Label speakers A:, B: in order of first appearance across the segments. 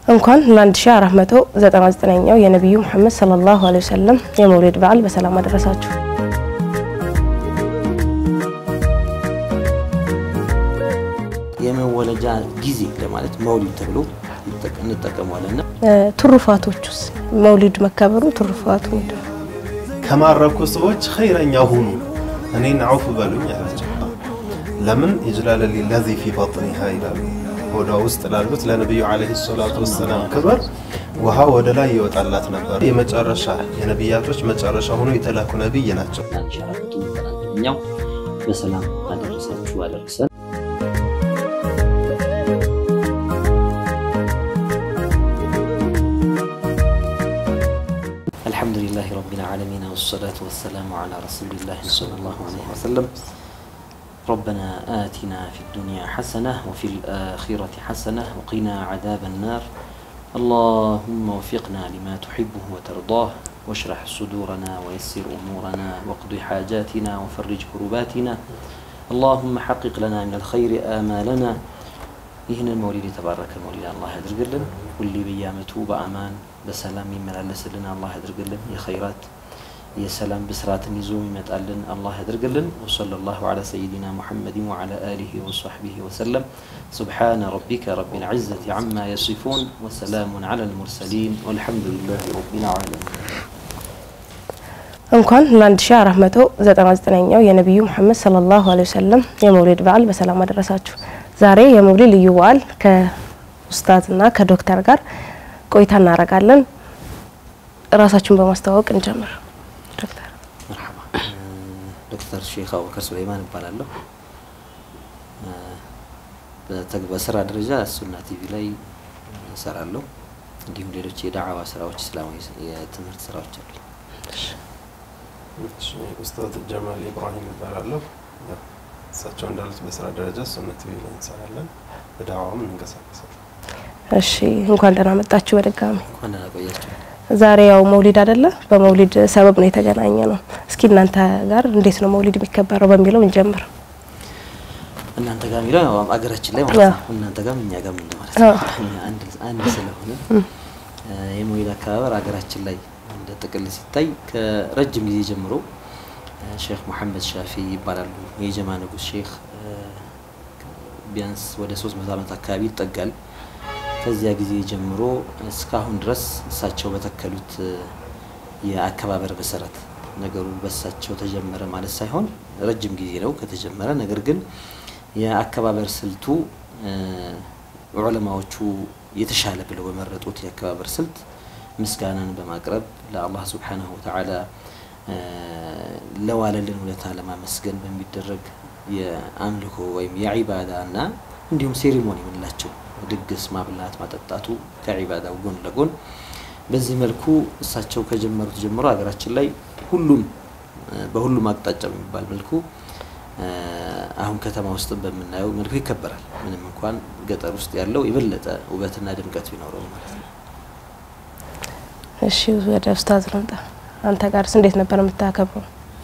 A: እንኳን ለ1499ኛው የነቢዩ ሙሐመድ ሰለላሁ ዐለይሂ ወሰለም የመውሊድ በዓል በሰላም አደረሳችሁ።
B: የመወለጃ ጊዜ ለማለት መውሊድ ተብሎ እንጠቀመዋለን።
A: ትሩፋቶቹስ መውሊድ መከበሩ ትሩፋቱ ምንድን ነው?
C: ከማረኩ ሰዎች ኸይረኛ ሁኑ እኔን አውፍ በሉኝ አላቸው። ለምን ይጅላል ለዚ ፊ በጥኒሃ ይላሉ። ሆዷ ውስጥ ላሉት ለነቢዩ ዓለይሂ ሰላቱ ወሰላም ክብር ውሃ ወደ ላይ ይወጣላት ነበር። የመጨረሻ የነቢያቶች መጨረሻ ሆኖ የተላኩ ነቢይ ናቸው።
B: አንሸራቱ ኛው በሰላም አደረሳችሁ አደረሰን። አልሐምዱሊላህ ረቢል ዓለሚን ወሰላቱ ወሰላሙ ዓላ ረሱሊላህ ሰለላሁ ዐለይሂ ወሰለም ربنا آتنا في الدنيا حسنة وفي الآخرة حسنة وقنا عذاب النار اللهم وفقنا لما تحبه وترضاه واشرح صدورنا ويسر أمورنا واقض حاجاتنا وفرج كرباتنا اللهم حقق لنا من الخير آمالنا ይህንን መውሊድ የተባረከ መውሊድ አላህ ያድርግልን። ሁሌ በየዓመቱ በአማን በሰላም ይመላለስልን አላህ ያድርግልን። የኸይራት የሰላም ብስራትን ይዞ ይመጣልን አላህ ያድርግልን። ወሰለላሁ ዐላ ሰይዲና ሙሐመድን ወዐላ አሊሂ ወሰሕቢሂ ወሰለም። ሱብሓነ ረቢከ ረቢል ዒዘቲ ዐማ የሲፉን ወሰላሙን ዐለል ሙርሰሊን ወልሐምዱሊላሂ ረቢል ዓለሚን።
A: እንኳን ለ1499ኛው የነቢዩ ሙሐመድ ሰለላሁ ዐለይሂ ወሰለም የመውሊድ በዓል በሰላም አደረሳችሁ። ዛሬ የመውሊድ ልዩ በዓል ከኡስታዝና ከዶክተር ጋር ቆይታ እናደርጋለን። ራሳችሁን በማስተዋወቅ እንጀምር። ዶክተር
B: መርሐባ ዶክተር ሼክ አቡበከር ሱለይማን እባላለሁ። በስራ ደረጃ ሱና ቲቪ ላይ እሰራለሁ። እንዲሁም ሌሎች የዳዕዋ ስራዎች፣ እስላማዊ የትምህርት ስራዎች አሉ።
C: ኡስታዝ ጀማል ኢብራሂም ይባላለሁ። እሳቸው እንዳሉት በስራ ደረጃ ሱና ቲቪ ላይ እንሰራለን፣ በዳዕዋም እንንቀሳቀሳለን።
A: እሺ፣ እንኳን ደህና መጣችሁ በድጋሚ።
B: እንኳን ደህና ቆያችሁ።
A: ዛሬ ያው መውሊድ አይደለ? በመውሊድ ሰበብ ነው የተገናኘ ነው። እስኪ እናንተ ጋር እንዴት ነው መውሊድ የሚከበረው በሚለው እንጀምር።
B: እናንተ ጋር የሚለው ያው አገራችን ላይ ማለት ነው። እናንተ ጋር እኛ ጋር ምን ማለት ነው? እኛ አንድ አንድ ስለሆነ የመውሊድ አከባበር አገራችን ላይ እንደ ጥቅል ሲታይ ከረጅም ጊዜ ጀምሮ ሼክ መሐመድ ሻፊ ይባላሉ። የጀማ ንጉስ ሼክ ቢያንስ ወደ ሶስት መቶ ዓመት አካባቢ ይጠጋል። ከዚያ ጊዜ ጀምሮ እስካሁን ድረስ እሳቸው በተከሉት የአከባበር መሰረት ነገሩ በእሳቸው ተጀመረ ማለት ሳይሆን ረጅም ጊዜ ነው ከተጀመረ። ነገር ግን የአከባበር ስልቱ ዑለማዎቹ የተሻለ ብለው በመረጡት የአከባበር ስልት ምስጋናን በማቅረብ ለአላህ ሱብሓነሁ ወተዓላ ለዋለልን ውለታ ለማመስገን በሚደረግ የአምልኮ ወይም የዒባዳ እና እንዲሁም ሴሪሞኒ የምንላቸው ድግስ ማብላት ማጠጣቱ ከዒባዳው ጎን ለጎን በዚህ መልኩ እሳቸው ከጀመሩት ጀምሮ ሀገራችን ላይ ሁሉም በሁሉም አቅጣጫ በሚባል መልኩ አሁን ከተማ ውስጥ በምናየው መልኩ ይከበራል። ምንም እንኳን ገጠር ውስጥ ያለው የበለጠ ውበትና ድምቀት ቢኖረው ማለት ነው።
A: እሺ፣ ወደ ኡስታዝ ልምጣ። አንተ ጋርስ እንዴት ነበር የምታከብረው?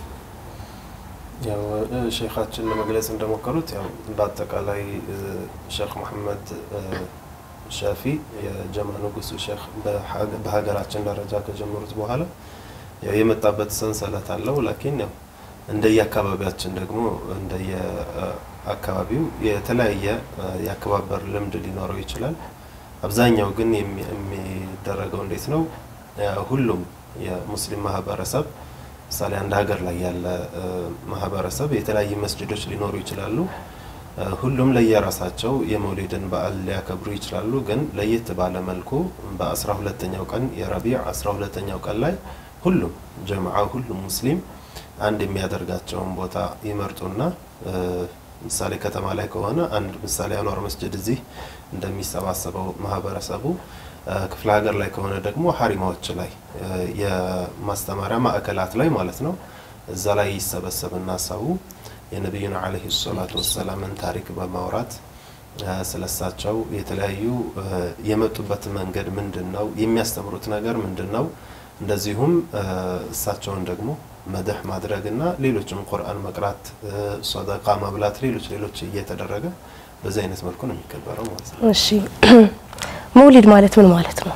C: ያው ሼኻችን ለመግለጽ እንደሞከሩት ያው በአጠቃላይ ሼክ መሐመድ ሻፊ የጀማ ንጉሱ ሼክ በሀገራችን ደረጃ ከጀመሩት በኋላ ያው የመጣበት ሰንሰለት አለው። ላኪን ያው እንደየአካባቢያችን ደግሞ እንደየአካባቢው የተለያየ የአከባበር ልምድ ሊኖረው ይችላል። አብዛኛው ግን የሚደረገው እንዴት ነው? ሁሉም የሙስሊም ማህበረሰብ ምሳሌ አንድ ሀገር ላይ ያለ ማህበረሰብ የተለያዩ መስጅዶች ሊኖሩ ይችላሉ። ሁሉም ለየራሳቸው የመውሊድን በዓል ሊያከብሩ ይችላሉ። ግን ለየት ባለ መልኩ በአስራ ሁለተኛው ቀን የረቢዕ አስራ ሁለተኛው ቀን ላይ ሁሉም ጀምዓ ሁሉም ሙስሊም አንድ የሚያደርጋቸውን ቦታ ይመርጡና ምሳሌ ከተማ ላይ ከሆነ አንድ ምሳሌ አንዋር መስጅድ እዚህ እንደሚሰባሰበው ማህበረሰቡ ክፍለ ሀገር ላይ ከሆነ ደግሞ ሀሪማዎች ላይ የማስተማሪያ ማዕከላት ላይ ማለት ነው። እዛ ላይ ይሰበሰብና ሰው የነቢዩን ዓለይሂ ሰላቱ ወሰላምን ታሪክ በማውራት ስለሳቸው የተለያዩ የመጡበት መንገድ ምንድን ነው፣ የሚያስተምሩት ነገር ምንድን ነው፣ እንደዚሁም እሳቸውን ደግሞ መድህ ማድረግና ሌሎችም ቁርአን መቅራት፣ ሰደቃ ማብላት፣ ሌሎች ሌሎች እየተደረገ በዚህ አይነት መልኩ ነው የሚከበረው ማለት ነው።
A: እሺ መውሊድ ማለት ምን ማለት ነው?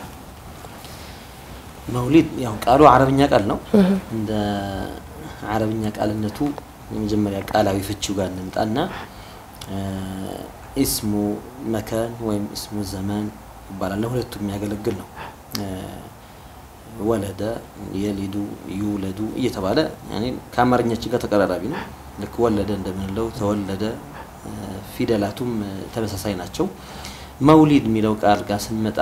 B: መውሊድ ያው ቃሉ አረብኛ ቃል ነው። እንደ አረብኛ ቃልነቱ የመጀመሪያ ቃላዊ ፍቺው ጋር እንምጣና ኢስሙ መካን ወይም ኢስሙ ዘመን ይባላል። ለሁለቱም የሚያገለግል ነው። ወለደ፣ የሊዱ፣ ይውለዱ እየተባለ ያኔ ከአማርኛችን ጋር ተቀራራቢ ነው። ልክ ወለደ እንደምንለው ተወለደ፣ ፊደላቱም ተመሳሳይ ናቸው። መውሊድ የሚለው ቃል ጋር ስንመጣ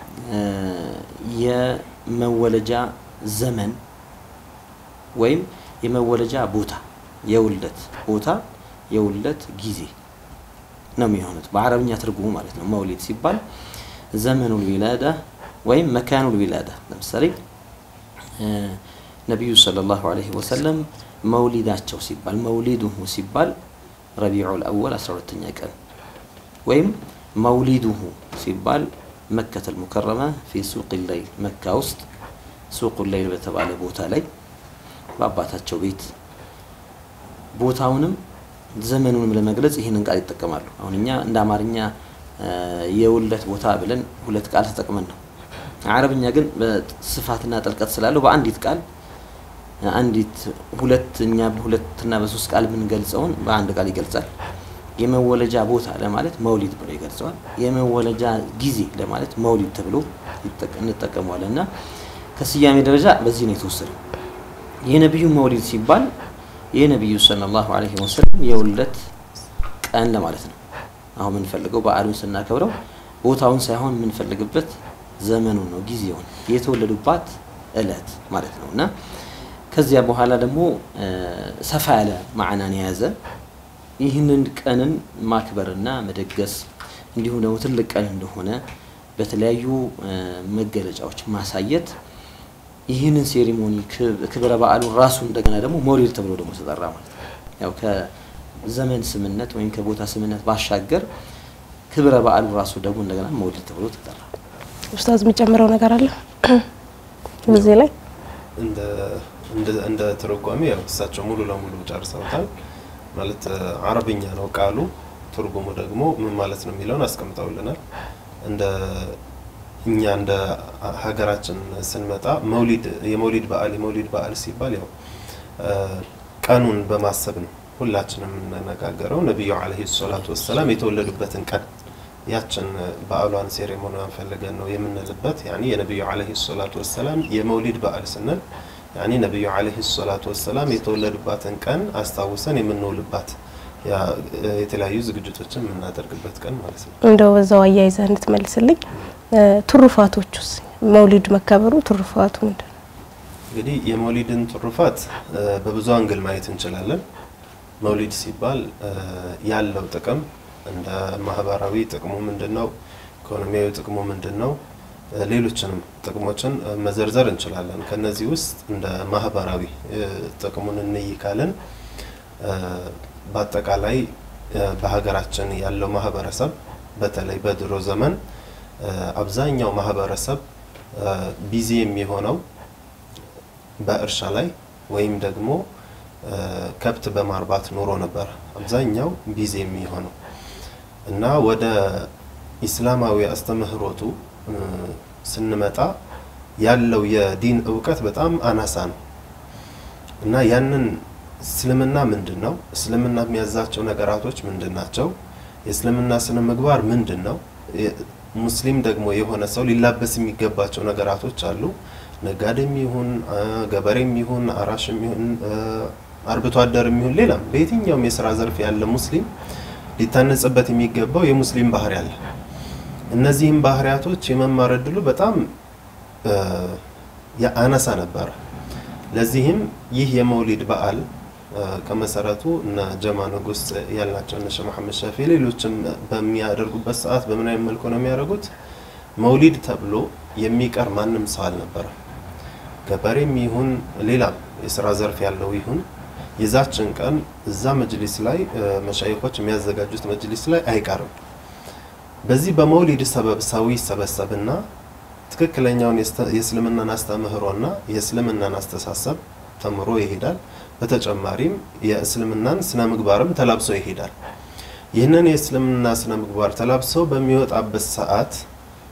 B: የመወለጃ ዘመን ወይም የመወለጃ ቦታ የውልደት ቦታ የውልደት ጊዜ ነው የሚሆኑት በአረብኛ ትርጉሙ ማለት ነው። መውሊድ ሲባል ዘመኑል ዊላዳ ወይም መካኑል ዊላዳ። ለምሳሌ ነቢዩ ሰለላሁ ዐለይሂ ወሰለም መውሊዳቸው ሲባል መውሊዱሁ ሲባል ረቢዑል አወል 12ኛ ቀን ወይም መውሊዱሁ ሲባል መከተል ሙከረመ ፊ ሱቅ ለይል መካ ውስጥ ሱቁ ለይል በተባለ ቦታ ላይ በአባታቸው ቤት ቦታውንም ዘመኑንም ለመግለጽ ይህንን ቃል ይጠቀማሉ። አሁን እኛ እንደ አማርኛ የውልደት ቦታ ብለን ሁለት ቃል ተጠቅመን ነው። አረብኛ ግን በስፋትና ጥልቀት ስላለው በአንዲት ቃል አንዲት ሁለት እኛ በሁለትና በሶስት ቃል የምንገልጸውን በአንድ ቃል ይገልጻል። የመወለጃ ቦታ ለማለት መውሊድ ብሎ ይገልጸዋል። የመወለጃ ጊዜ ለማለት መውሊድ ተብሎ እንጠቀመዋለን እና ከስያሜ ደረጃ በዚህ ነው የተወሰደው። የነቢዩ መውሊድ ሲባል የነቢዩ ሰለላሁ ዐለይሂ ወሰለም የውልደት ቀን ለማለት ነው። አሁን የምንፈልገው በዓሉን ስናከብረው ቦታውን ሳይሆን የምንፈልግበት ዘመኑን ነው፣ ጊዜውን የተወለዱባት እለት ማለት ነው እና ከዚያ በኋላ ደግሞ ሰፋ ያለ ማዕናን የያዘ ይህንን ቀንን ማክበርና መደገስ እንዲሁም ደግሞ ትልቅ ቀን እንደሆነ በተለያዩ መገለጫዎች ማሳየት ይህንን ሴሪሞኒ ክብረ በዓሉን ራሱ እንደገና ደግሞ መውሊድ ተብሎ ደግሞ ተጠራ ማለት ነው። ያው ከዘመን ስምነት ወይም ከቦታ ስምነት ባሻገር ክብረ በዓሉ ራሱ ደግሞ እንደገና መውሊድ ተብሎ ተጠራ።
A: ኡስታዝ የሚጨምረው ነገር አለ እዚህ ላይ?
C: እንደ ትርጓሜ ያው እሳቸው ሙሉ ለሙሉ ጨርሰውታል። ማለት አረብኛ ነው ቃሉ፣ ትርጉሙ ደግሞ ምን ማለት ነው የሚለውን አስቀምጠውልናል። እንደ እኛ እንደ ሀገራችን ስንመጣ መውሊድ የመውሊድ በዓል የመውሊድ በዓል ሲባል ያው ቀኑን በማሰብ ነው ሁላችንም የምንነጋገረው። ነቢዩ ዓለይሂ ሰላቱ ወሰላም የተወለዱበትን ቀን ያችን በዓሏን ሴሬሞኒዋን ፈልገን ነው የምንልበት። ያኒ የነቢዩ ዓለይሂ ሰላቱ ወሰላም የመውሊድ በዓል ስንል ያኒ ነቢዩ ዓለይሂ ሰላቱ ወሰላም የተወለዱባትን ቀን አስታውሰን የምንውልባት የተለያዩ ዝግጅቶችን የምናደርግበት ቀን ማለት ነው።
A: እንደው በዛው አያይዘህ እንድትመልስልኝ ትሩፋቶቹስ መውሊድ መከበሩ ትሩፋቱ ምንድን ነው?
C: እንግዲህ የመውሊድን ትሩፋት በብዙ አንግል ማየት እንችላለን። መውሊድ ሲባል ያለው ጥቅም እንደ ማህበራዊ ጥቅሙ ምንድን ነው? ኢኮኖሚያዊ ጥቅሙ ምንድን ነው? ሌሎችንም ጥቅሞችን መዘርዘር እንችላለን። ከነዚህ ውስጥ እንደ ማህበራዊ ጥቅሙን እንይ ካልን በአጠቃላይ በሀገራችን ያለው ማህበረሰብ በተለይ በድሮ ዘመን አብዛኛው ማህበረሰብ ቢዚ የሚሆነው በእርሻ ላይ ወይም ደግሞ ከብት በማርባት ኑሮ ነበር አብዛኛው ቢዚ የሚሆነው እና ወደ ኢስላማዊ አስተምህሮቱ ስንመጣ ያለው የዲን እውቀት በጣም አናሳ ነው እና ያንን እስልምና ምንድን ነው? እስልምና የሚያዛቸው ነገራቶች ምንድን ናቸው? የእስልምና ስነ ምግባር ምንድን ነው? ሙስሊም ደግሞ የሆነ ሰው ሊላበስ የሚገባቸው ነገራቶች አሉ። ነጋዴም ይሁን ገበሬም ይሁን አራሽም ይሁን አርብቶ አደርም ይሁን ሌላም በየትኛውም የስራ ዘርፍ ያለ ሙስሊም ሊታነጽበት የሚገባው የሙስሊም ባህሪ አለ። እነዚህም ባህሪያቶች የመማር እድሉ በጣም አነሳ ነበረ። ለዚህም ይህ የመውሊድ በዓል ከመሰረቱ እነ ጀማ ንጉስ ያልናቸው እነ ሼህ መሐመድ ሻፊ ሌሎችም በሚያደርጉበት ሰዓት በምን አይነት መልኩ ነው የሚያደርጉት? መውሊድ ተብሎ የሚቀር ማንም ሰው አልነበረም። ገበሬም ይሁን ሌላም የስራ ዘርፍ ያለው ይሁን የዛችን ቀን እዛ መጅሊስ ላይ መሻይኮች የሚያዘጋጁት መጅሊስ ላይ አይቀርም። በዚህ በመውሊድ ሰበብ ሰው ይሰበሰብና ትክክለኛውን የእስልምናን አስተምህሮና የእስልምናን አስተሳሰብ ተምሮ ይሄዳል። በተጨማሪም የእስልምናን ስነ ምግባርም ተላብሶ ይሄዳል። ይህንን የእስልምና ስነ ምግባር ተላብሶ በሚወጣበት ሰዓት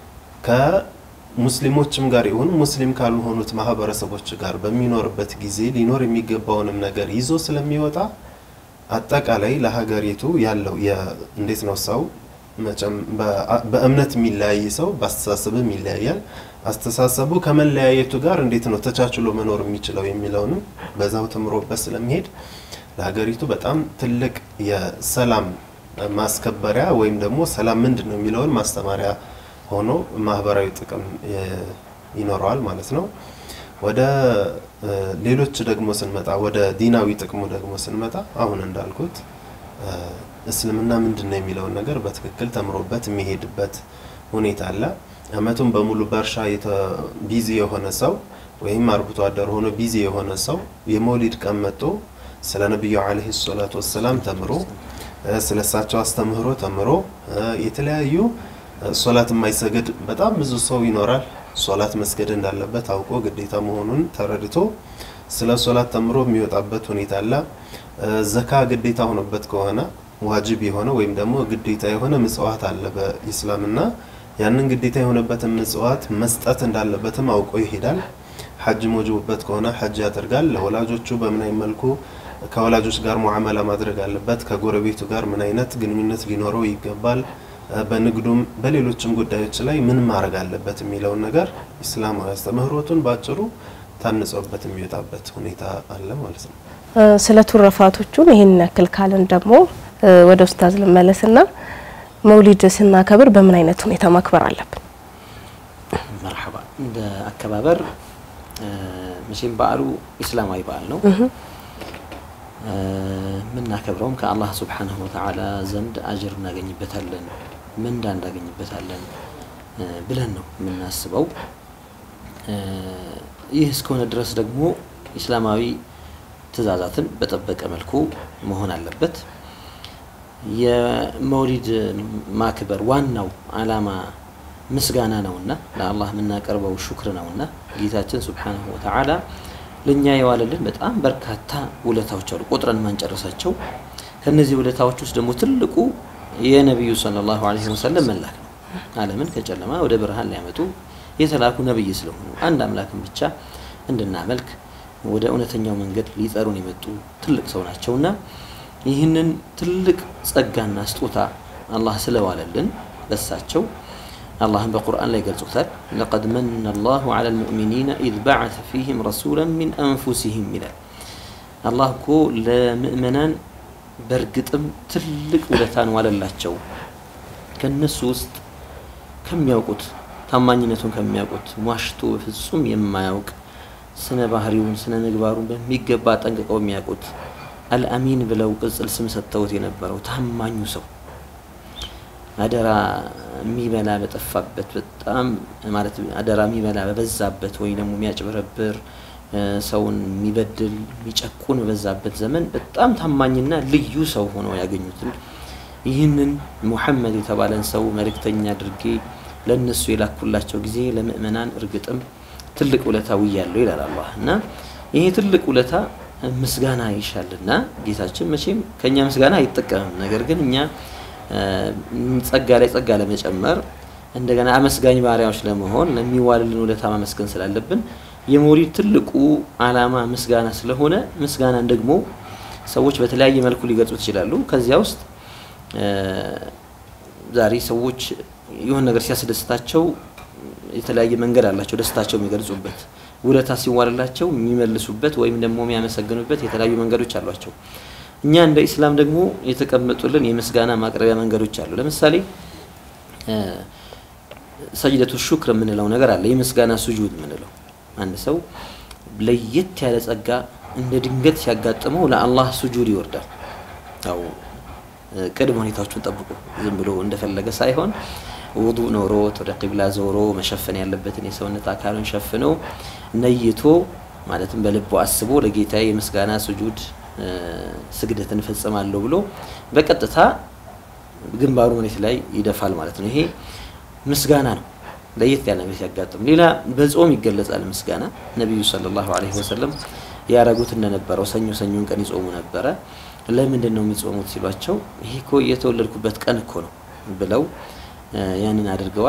C: ከሙስሊሞችም ጋር ይሁን ሙስሊም ካልሆኑት ማህበረሰቦች ጋር በሚኖርበት ጊዜ ሊኖር የሚገባውንም ነገር ይዞ ስለሚወጣ አጠቃላይ ለሀገሪቱ ያለው እንዴት ነው ሰው መቼም በእምነት የሚለያይ ሰው በአስተሳሰብም ይለያያል። አስተሳሰቡ ከመለያየቱ ጋር እንዴት ነው ተቻችሎ መኖር የሚችለው የሚለውንም በዛው ተምሮበት ስለሚሄድ ለሀገሪቱ በጣም ትልቅ የሰላም ማስከበሪያ ወይም ደግሞ ሰላም ምንድን ነው የሚለውን ማስተማሪያ ሆኖ ማህበራዊ ጥቅም ይኖረዋል ማለት ነው። ወደ ሌሎች ደግሞ ስንመጣ ወደ ዲናዊ ጥቅሙ ደግሞ ስንመጣ አሁን እንዳልኩት እስልምና ምንድን ነው የሚለውን ነገር በትክክል ተምሮበት የሚሄድበት ሁኔታ አለ። አመቱን በሙሉ በእርሻ ቢዚ የሆነ ሰው ወይም አርብቶ አደር ሆኖ ቢዚ የሆነ ሰው የመውሊድ ቀን መጥቶ ስለ ነቢዩ ዓለይሂ ሰላቱ ወሰላም ተምሮ ስለ እሳቸው አስተምህሮ ተምሮ የተለያዩ ሶላት የማይሰግድ በጣም ብዙ ሰው ይኖራል። ሶላት መስገድ እንዳለበት አውቆ ግዴታ መሆኑን ተረድቶ ስለ ሶላት ተምሮ የሚወጣበት ሁኔታ አለ። ዘካ ግዴታ ሆኖበት ከሆነ ዋጅብ የሆነ ወይም ደግሞ ግዴታ የሆነ ምጽዋት አለ በኢስላምና ያንን ግዴታ የሆነበትን ምጽዋት መስጠት እንዳለበትም አውቆ ይሄዳል። ሐጅ ሞጅቡበት ከሆነ ሐጅ ያደርጋል። ለወላጆቹ በምን አይነት መልኩ ከወላጆች ጋር ሙዓመላ ማድረግ አለበት፣ ከጎረቤቱ ጋር ምን አይነት ግንኙነት ሊኖረው ይገባል፣ በንግዱም በሌሎችም ጉዳዮች ላይ ምን ማድረግ አለበት የሚለውን ነገር ኢስላማዊ አስተምህሮቱን በአጭሩ ታንጸውበት የሚወጣበት ሁኔታ አለ ማለት ነው።
A: ስለ ቱረፋቶቹም ይህን ያክል ካልን ደግሞ ወደ ኡስታዝ ልመለስና መውሊድ ስናከብር በምን አይነት ሁኔታ ማክበር አለብን?
B: መርሐባ። እንደ አከባበር መቼም በዓሉ ኢስላማዊ በዓል ነው። የምናከብረውም ከአላህ ሱብሓነሁ ወተዓላ ዘንድ አጅር እናገኝበታለን፣ ምንዳ እናገኝበታለን ብለን ነው የምናስበው። ይህ እስከሆነ ድረስ ደግሞ ኢስላማዊ ትዕዛዛትን በጠበቀ መልኩ መሆን አለበት። የመውሊድ ማክበር ዋናው ዓላማ ምስጋና ነውና ለአላህ የምናቀርበው ሹክር ነውና ጌታችን ሱብሓነሁ ወተዓላ ለእኛ የዋለልን በጣም በርካታ ውለታዎች አሉ፣ ቆጥረን ማንጨረሳቸው። ከነዚህ ውለታዎች ውስጥ ደግሞ ትልቁ የነቢዩ ሰለላሁ ዐለይሂ ወሰለም መላክ ነው። ዓለምን ከጨለማ ወደ ብርሃን ሊያመጡ የተላኩ ነብይ ስለሆኑ አንድ አምላክን ብቻ እንድናመልክ ወደ እውነተኛው መንገድ ሊጠሩን የመጡ ትልቅ ሰው ናቸውና ይህንን ትልቅ ጸጋና ስጦታ አላህ ስለዋለልን በሳቸው አላህን በቁርአን ላይ ገልጾታል። ለቀድ መነ አላሁ ዐላ ልሙእሚኒነ ኢዝ በዐተ ፊህም ረሱላን ሚን አንፉሲሂም ይላል። አላህ እኮ ለምእመናን በእርግጥም ትልቅ ውለታን ዋለላቸው። ከነሱ ውስጥ ከሚያውቁት ታማኝነቱን ከሚያውቁት ዋሽቶ በፍጹም የማያውቅ ስነ ባህሪውን ስነ ምግባሩን በሚገባ ጠንቅቀው የሚያውቁት አልአሚን ብለው ቅጽል ስም ሰጥተውት የነበረው ታማኙ ሰው አደራ የሚበላ በጠፋበት በጣም ማለት አደራ የሚበላ በበዛበት ወይ ደግሞ የሚያጭበረብር ሰውን የሚበድል የሚጨቁን በበዛበት ዘመን በጣም ታማኝና ልዩ ሰው ሆነው ያገኙትን ይህንን ሙሐመድ የተባለን ሰው መልእክተኛ አድርጌ ለእነሱ የላኩላቸው ጊዜ ለምእመናን እርግጥም ትልቅ ውለታ ውያለሁ ይላል አላህ እና ይሄ ትልቅ ውለታ ምስጋና ይሻልና ጌታችን መቼም ከእኛ ምስጋና አይጠቀምም። ነገር ግን እኛ ጸጋ ላይ ጸጋ ለመጨመር እንደገና አመስጋኝ ባሪያዎች ለመሆን ለሚዋልልን ውለታ ማመስገን ስላለብን የመውሊድ ትልቁ ዓላማ ምስጋና ስለሆነ ምስጋናን ደግሞ ሰዎች በተለያየ መልኩ ሊገልጹት ይችላሉ። ከዚያ ውስጥ ዛሬ ሰዎች የሆነ ነገር ሲያስደስታቸው የተለያየ መንገድ አላቸው ደስታቸው የሚገልጹበት ውለታ ሲዋልላቸው የሚመልሱበት ወይም ደግሞ የሚያመሰግኑበት የተለያዩ መንገዶች አሏቸው። እኛ እንደ ኢስላም ደግሞ የተቀመጡልን የምስጋና ማቅረቢያ መንገዶች አሉ። ለምሳሌ ሰጅደቱ ሹክር የምንለው ነገር አለ። የምስጋና ሱጁድ የምንለው አንድ ሰው ለየት ያለ ጸጋ እንደ ድንገት ሲያጋጥመው ለአላህ ሱጁድ ይወርዳል። ያው ቅድመ ሁኔታዎቹን ጠብቆ ዝም ብሎ እንደፈለገ ሳይሆን ውዱእ ኖሮት ወደ ቂብላ ዞሮ መሸፈን ያለበትን የሰውነት አካሉን ሸፍኖ ነይቶ ማለትም በልቡ አስቦ ለጌታ የምስጋና ሱጁድ ስግደትን እፈጽማለሁ ብሎ በቀጥታ ግንባሩ መሬት ላይ ይደፋል ማለት ነው። ይሄ ምስጋና ነው። ለየት ያለ ነገር ሲያጋጥም፣ ሌላ በጾም ይገለጻል ምስጋና። ነቢዩ ሰለላሁ ዐለይሂ ወሰለም ያረጉት እንደነበረው ሰኞ ሰኞን ቀን ይጾሙ ነበረ። ለምንድን ነው የሚጾሙት ሲሏቸው ይሄ እኮ የተወለድኩበት ቀን እኮ ነው ብለው ያንን አድርገዋል።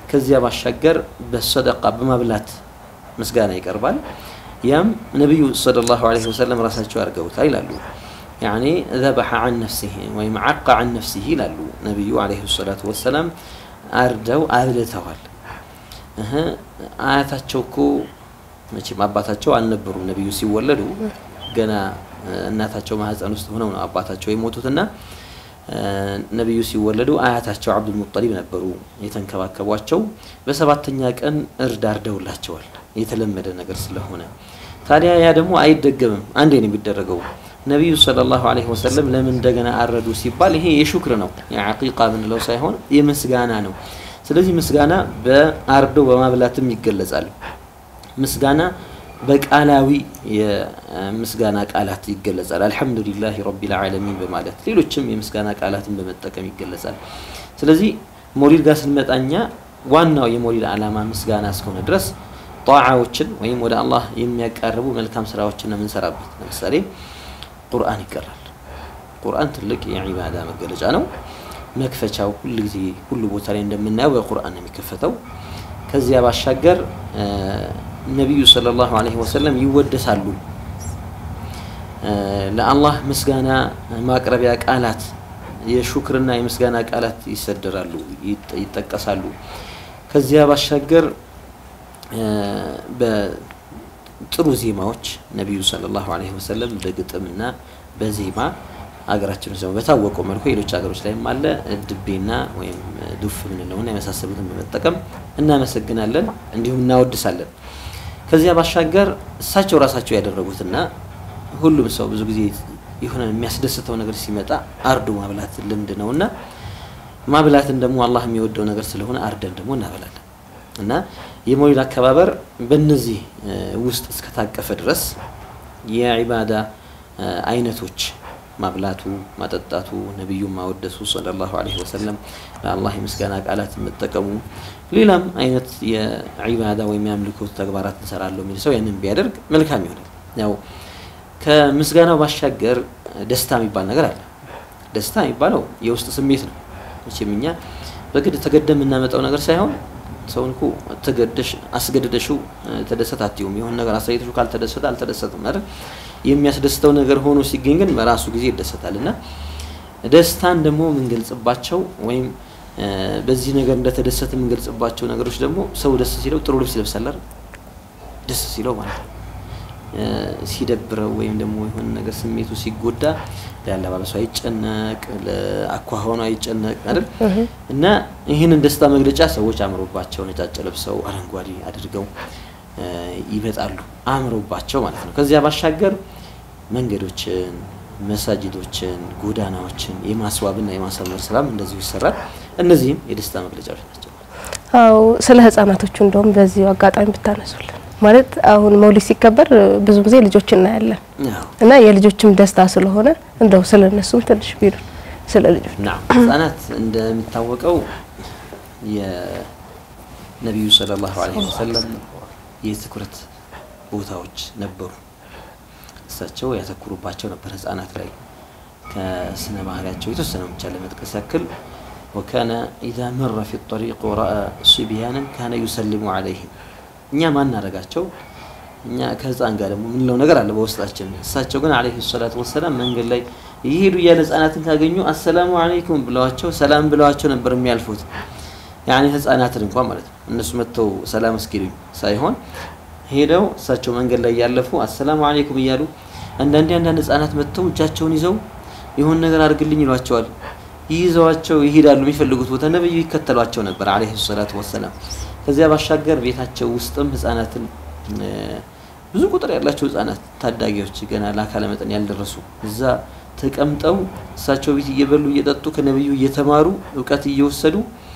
B: ከዚያ ባሻገር በሰደቃ በማብላት ምስጋና ይቀርባል። ያም ነቢዩ ሰለላሁ ዐለይሂ ወሰለም ራሳቸው አድርገውታል ይላሉ። ያኔ ዘበሐ ዐን ነፍሲህ ወይም ዐቃ ዐን ነፍሲህ ይላሉ ነቢዩ ዐለይሂ ሰላቱ ወሰላም አርደው አብልተዋል። እህ አያታቸው እኮ መቼም አባታቸው አልነበሩም ነቢዩ ሲወለዱ ገና እናታቸው ማህፀን ውስጥ ሆነው ነው አባታቸው የሞቱትና ነቢዩ ሲወለዱ አያታቸው አብዱል ሙጠሊብ ነበሩ የተንከባከቧቸው። በሰባተኛ ቀን እርድ አርደውላቸዋል የተለመደ ነገር ስለሆነ ታዲያ ያ ደግሞ አይደገምም፣ አንዴ ነው የሚደረገው። ነቢዩ ሰለላሁ ዐለይሂ ወሰለም ለምን እንደገና አረዱ ሲባል ይሄ የሹክር ነው የዐቂቃ ምንለው ሳይሆን የምስጋና ነው። ስለዚህ ምስጋና በአርዶ በማብላትም ይገለጻል። ምስጋና በቃላዊ የምስጋና ቃላት ይገለጻል። አልሐምዱሊላህ ረቢል ዓለሚን በማለት ሌሎችም የምስጋና ቃላትን በመጠቀም ይገለጻል። ስለዚህ ሞሊድ ጋር ስንመጣኛ ዋናው የሞሊድ ዓላማ ምስጋና እስከሆነ ድረስ ጣዓዎችን ወይም ወደ አላህ የሚያቃርቡ መልካም ስራዎችን ነው የምንሰራበት። ለምሳሌ ቁርአን ይቀራል። ቁርአን ትልቅ የዒባዳ መገለጫ ነው። መክፈቻው ሁሉ ጊዜ ሁሉ ቦታ ላይ እንደምናየው በቁርአን ነው የሚከፈተው። ከዚያ ባሻገር ነቢዩ ሰለላሁ ዐለይሂ ወሰለም ይወደሳሉ። ለአላህ ምስጋና ማቅረቢያ ቃላት የሹክርና የምስጋና ቃላት ይሰደራሉ፣ ይጠቀሳሉ። ከዚያ ባሻገር በጥሩ ዜማዎች ነቢዩ ሰለላሁ ዐለይሂ ወሰለም በግጥምና በዜማ ሀገራችን ውስጥ በታወቀው መልኩ ሌሎች ሀገሮች ላይም አለ ድቤና ወይም ዱፍ ምንለውና የመሳሰሉትን በመጠቀም እናመሰግናለን፣ እንዲሁም እናወድሳለን። ከዚያ ባሻገር እሳቸው ራሳቸው ያደረጉትና ሁሉም ሰው ብዙ ጊዜ የሆነ የሚያስደስተው ነገር ሲመጣ አርዶ ማብላት ልምድ ነውና ማብላትን ደግሞ አላህ የሚወደው ነገር ስለሆነ አርደን ደግሞ እናበላለን እና የመውሊድ አከባበር በእነዚህ ውስጥ እስከታቀፈ ድረስ የዒባዳ አይነቶች ማብላቱ፣ ማጠጣቱ፣ ነቢዩን ማወደሱ ሰለላሁ ዐለይሂ ወሰለም ለአላህ የምስጋና ቃላት መጠቀሙ፣ ሌላም አይነት የዒባዳ ወይም የአምልኮት ተግባራት እንሰራለሁ የሚል ሰው ያንን ቢያደርግ መልካም ይሆናል። ያው ከምስጋናው ባሻገር ደስታ የሚባል ነገር አለ። ደስታ የሚባለው የውስጥ ስሜት ነው። መቼም እኛ በግድ ተገደ የምናመጣው ነገር ሳይሆን ሰውን እኮ ተገደሽ አስገድደሽው ተደሰት አትይውም። የሆነ ነገር አሳይተሽው ካልተደሰተ አልተደሰትም አይደል? የሚያስደስተው ነገር ሆኖ ሲገኝ ግን በራሱ ጊዜ ይደሰታል። እና ደስታን ደግሞ የምንገልጽባቸው ወይም በዚህ ነገር እንደተደሰተ የምንገልጽባቸው ነገሮች ደግሞ ሰው ደስ ሲለው ጥሩ ልብስ ይለብሳል አይደል? ደስ ሲለው ማለት ነው። ሲደብረው ወይም ደግሞ የሆነ ነገር ስሜቱ ሲጎዳ ለአለባበሱ አይጨነቅ፣ ለአኳኋኑ አይጨነቅ አይደል? እና ይህንን ደስታ መግለጫ ሰዎች አምሮባቸው ነጫጭ ለብሰው አረንጓዴ አድርገው ይመጣሉ፣ አምሮባቸው ማለት ነው። ከዚያ ባሻገር መንገዶችን፣ መሳጅዶችን፣ ጎዳናዎችን የማስዋብና የማሳመር ስራም እንደዚሁ ይሰራል። እነዚህም የደስታ መግለጫዎች ናቸው።
A: አው ስለ ህጻናቶቹ እንደውም በዚሁ አጋጣሚ ብታነሱልን ማለት አሁን መውሊድ ሲከበር ብዙ ጊዜ ልጆች እናያለን እና የልጆችም ደስታ ስለሆነ እንደው ስለ እነሱም ትንሽ ቢሉ ስለ ልጆች
B: ና ህጻናት እንደሚታወቀው የነቢዩ ሰለላሁ ዐለይሂ ወሰለም የትኩረት ቦታዎች ነበሩ። እሳቸው ያተኩሩባቸው ነበር ህጻናት ላይ ከስነ ባህሪያቸው የተወሰነ ብቻ ለመጥቀስ ያክል ወካነ ኢዛ መረ ፊ ጠሪቅ ወረአ ሲቢያንን ካነ ዩሰሊሙ ዐለይህም እኛ ማናረጋቸው እኛ ከህፃን ጋር ደግሞ ምንለው ነገር አለ በውስጣችን። እሳቸው ግን አለይሂ ሰላቱ ወሰላም መንገድ ላይ እየሄዱ እያለ ህፃናትን ካገኙ አሰላሙ አለይኩም ብለዋቸው ሰላም ብለዋቸው ነበር የሚያልፉት። ያኔ ህፃናትን እንኳን ማለት ነው እነሱ መጥተው ሰላም እስኪሉኝ ሳይሆን ሄደው እሳቸው መንገድ ላይ እያለፉ አሰላሙ አለይኩም እያሉ አንዳንዴ አንዳንድ ህፃናት መጥተው እጃቸውን ይዘው የሆን ነገር አድርግልኝ ይሏቸዋል። ይይዘዋቸው ይሄዳሉ የሚፈልጉት ቦታ። ነብዩ ይከተሏቸው ነበር አለይሂ ሰላቱ ወሰላም። ከዚያ ባሻገር ቤታቸው ውስጥም ህጻናትን ብዙ ቁጥር ያላቸው ህጻናት ታዳጊዎች ገና ለአካለ መጠን ያልደረሱ እዛ ተቀምጠው እሳቸው ቤት እየበሉ እየጠጡ ከነብዩ እየተማሩ እውቀት እየወሰዱ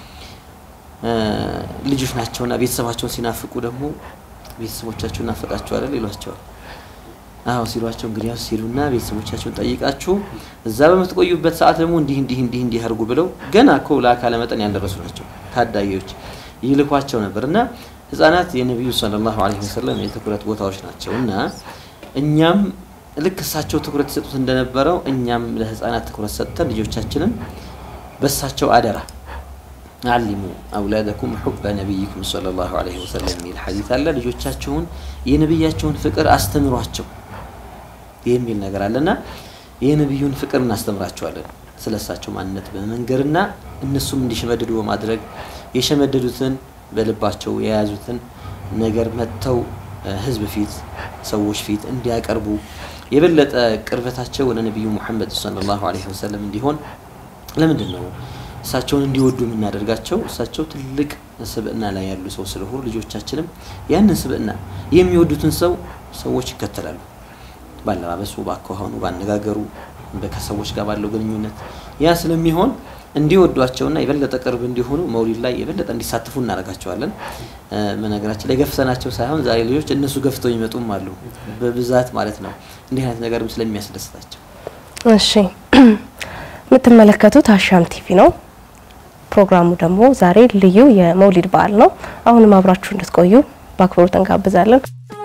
B: ልጆች ናቸውና ቤተሰባቸውን ሲናፍቁ ደግሞ ቤተሰቦቻቸው ናፈቃቸው አይደል ይሏቸዋል። አዎ ሲሏቸው እንግዲህ ያው ሲሉና ቤተሰቦቻቸውን ጠይቃችሁ እዛ በምትቆዩበት ሰዓት ደግሞ እንዲህ እንዲህ እንዲህ እንዲህ አድርጉ ብለው ገና እኮ ለአካለ መጠን ያልደረሱ ናቸው ታዳጊዎች ይልኳቸው ነበር እና ህጻናት የነቢዩ ሰለላሁ ዐለይሂ ወሰለም የትኩረት ቦታዎች ናቸው እና እኛም ልክ እሳቸው ትኩረት ይሰጡት እንደነበረው እኛም ለህፃናት ትኩረት ሰጥተን ልጆቻችንን በእሳቸው አደራ አሊሙ አውላደኩም ሑበ ነቢይኩም ሰለላሁ ዐለይሂ ወሰለም የሚል ሐዲት አለ። ልጆቻችሁን የነቢያቸውን ፍቅር አስተምሯቸው የሚል ነገር አለና የነቢዩን ፍቅር እናስተምራቸዋለን ስለ እሳቸው ማንነት በመንገርና እነሱም እንዲሸመድዱ በማድረግ የሸመደዱትን በልባቸው የያዙትን ነገር መጥተው ህዝብ ፊት ሰዎች ፊት እንዲያቀርቡ የበለጠ ቅርበታቸው ወደ ነቢዩ ሙሐመድ ሰለላሁ ዐለይሂ ወሰለም እንዲሆን ለምንድን ነው እሳቸውን እንዲወዱ የምናደርጋቸው? እሳቸው ትልቅ ስብዕና ላይ ያሉ ሰው ስለሆኑ ልጆቻችንም ያንን ስብዕና የሚወዱትን ሰው ሰዎች ይከተላሉ። ባለባበሱ፣ ባኳኋኑ፣ ባነጋገሩ፣ ከሰዎች ጋር ባለው ግንኙነት ያ ስለሚሆን እንዲወዷቸውና የበለጠ ቅርብ እንዲሆኑ መውሊድ ላይ የበለጠ እንዲሳተፉ እናደርጋቸዋለን። በነገራችን ላይ ገፍተናቸው ሳይሆን ዛሬ ልጆች እነሱ ገፍተው ይመጡም አሉ በብዛት ማለት ነው። እንዲህ አይነት ነገርም ስለሚያስደስታቸው።
A: እሺ የምትመለከቱት አሻም ቲቪ ነው። ፕሮግራሙ ደግሞ ዛሬ ልዩ የመውሊድ በዓል ነው። አሁንም አብራችሁ እንድትቆዩ በአክብሮት እንጋብዛለን።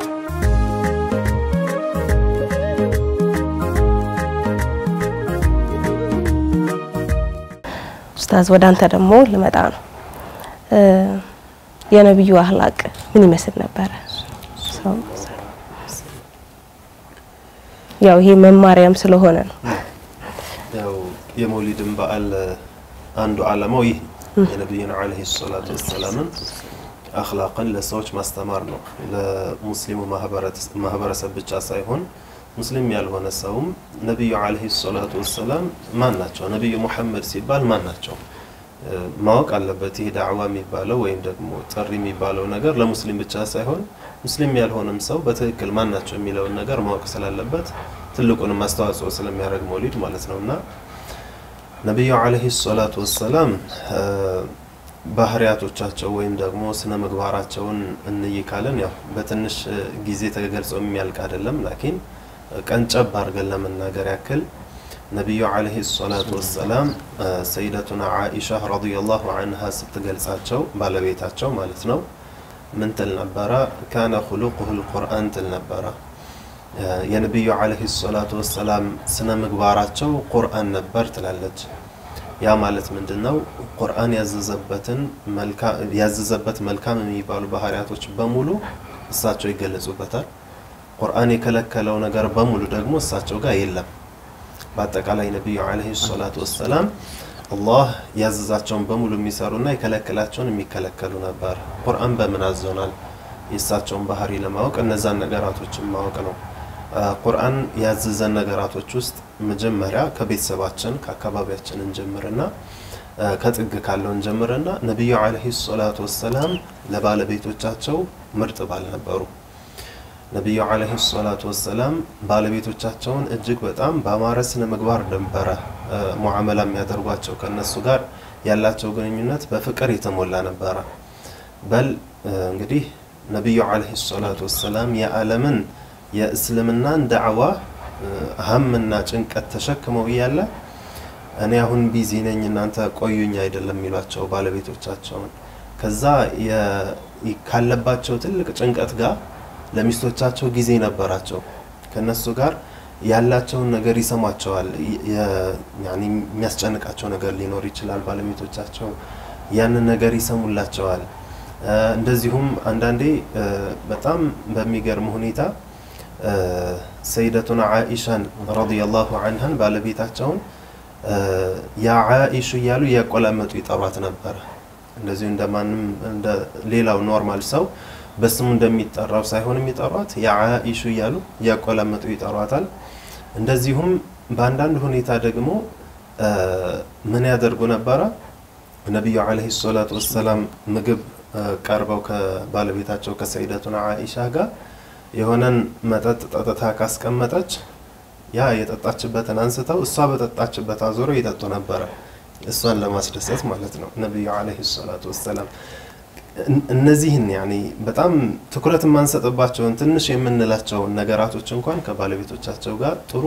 A: ኡስታዝ ወደ አንተ ደግሞ ልመጣ ነው። የነብዩ አህላቅ ምን ይመስል ነበረ? ያው ይሄ መማሪያም ስለሆነ ነው።
C: ያው የመውሊድን በዓል አንዱ ዓላማው ይህ የነቢዩን ዓለይሂ ሰላቱ ወሰላምን አኽላቅን ለሰዎች ማስተማር ነው። ለሙስሊሙ ማህበረሰብ ብቻ ሳይሆን ሙስሊም ያልሆነ ሰውም ነቢዩ ዓለይሂ ሰላቱ ወሰላም ማን ናቸው፣ ነቢዩ ሙሐመድ ሲባል ማን ናቸው ማወቅ አለበት። ይህ ዳዕዋ የሚባለው ወይም ደግሞ ጥሪ የሚባለው ነገር ለሙስሊም ብቻ ሳይሆን ሙስሊም ያልሆነም ሰው በትክክል ማን ናቸው የሚለውን ነገር ማወቅ ስላለበት ትልቁንም አስተዋጽኦ ስለሚያደርግ መውሊድ ማለት ነው እና ነቢዩ ዓለይሂ ሰላቱ ወሰላም ባህሪያቶቻቸው ወይም ደግሞ ስነ ምግባራቸውን እንይ ካለን ያው በትንሽ ጊዜ ተገልጾ የሚያልቅ አይደለም። ላኪን ቀንጨብ አድርገን ለመናገር ያክል ነቢዩ ዓለይሂ ሰላቱ ወሰላም ሰይደቱና ዓኢሻ ረዲየላሁ አንሃ ስትገልጻቸው ባለቤታቸው ማለት ነው ምን ትል ነበረ? ካነ ኹሉቁሁ ልቁርአን ትል ነበረ። የነቢዩ ዓለይሂ ሰላቱ ወሰላም ስነ ምግባራቸው ቁርአን ነበር ትላለች። ያ ማለት ምንድን ነው? ቁርአን ያዘዘበትን ያዘዘበት መልካም የሚባሉ ባህሪያቶች በሙሉ እሳቸው ይገለጹበታል። ቁርአን የከለከለው ነገር በሙሉ ደግሞ እሳቸው ጋር የለም። በአጠቃላይ ነቢዩ ዓለይሂ ሰላቱ ወሰላም አላህ ያዘዛቸውን በሙሉ የሚሰሩና የከለከላቸውን የሚከለከሉ ነበር። ቁርአን በምን አዞናል? የእሳቸውን ባህሪ ለማወቅ እነዛን ነገራቶችን ማወቅ ነው። ቁርአን ያዘዘን ነገራቶች ውስጥ መጀመሪያ ከቤተሰባችን ከአካባቢያችን እንጀምርና ከጥግ ካለው እንጀምርና ነቢዩ ዓለይሂ ሰላቱ ወሰላም ለባለቤቶቻቸው ምርጥ ባል ነበሩ። ነቢዩ ዓለይሂ ሰላቱ ወሰላም ባለቤቶቻቸውን እጅግ በጣም በአማረ ስነ ምግባር ነበረ ሙዓመላ የሚያደርጓቸው። ከእነሱ ጋር ያላቸው ግንኙነት በፍቅር የተሞላ ነበረ። በል እንግዲህ ነቢዩ ዓለይሂ ሰላቱ ወሰላም የዓለምን የእስልምናን ዳዕዋ ሀምና ጭንቀት ተሸክመው እያለ እኔ አሁን ቢዚ ነኝ እናንተ ቆዩኝ አይደለም የሚሏቸው ባለቤቶቻቸውን። ከዛ ካለባቸው ትልቅ ጭንቀት ጋር ለሚስቶቻቸው ጊዜ ነበራቸው። ከነሱ ጋር ያላቸውን ነገር ይሰሟቸዋል። የሚያስጨንቃቸው ነገር ሊኖር ይችላል። ባለቤቶቻቸው ያንን ነገር ይሰሙላቸዋል። እንደዚሁም አንዳንዴ በጣም በሚገርም ሁኔታ ሰይደቱና ዓኢሻን ረዲየላሁ አንሃን ባለቤታቸውን ያ ዓኢሹ እያሉ እያቆላመጡ ይጠሯት ነበረ። እንደዚሁ እንደማንም እንደ ሌላው ኖርማል ሰው በስሙ እንደሚጠራው ሳይሆን የሚጠሯት ያ ዓኢሹ እያሉ እያቆላመጡ ይጠሯታል። እንደዚሁም በአንዳንድ ሁኔታ ደግሞ ምን ያደርጉ ነበረ? ነቢዩ ዓለይሂ ሰላቱ ወሰላም ምግብ ቀርበው ከባለቤታቸው ከሰይደቱና ዓኢሻ ጋር የሆነን መጠጥ ጠጥታ ካስቀመጠች ያ የጠጣችበትን አንስተው እሷ በጠጣችበት አዞረው ይጠጡ ነበረ። እሷን ለማስደሰት ማለት ነው። ነቢዩ ዓለይሂ ሰላቱ ወሰላም እነዚህን ያኔ በጣም ትኩረት የማንሰጥባቸውን ትንሽ የምንላቸውን ነገራቶች እንኳን ከባለቤቶቻቸው ጋር ጥሩ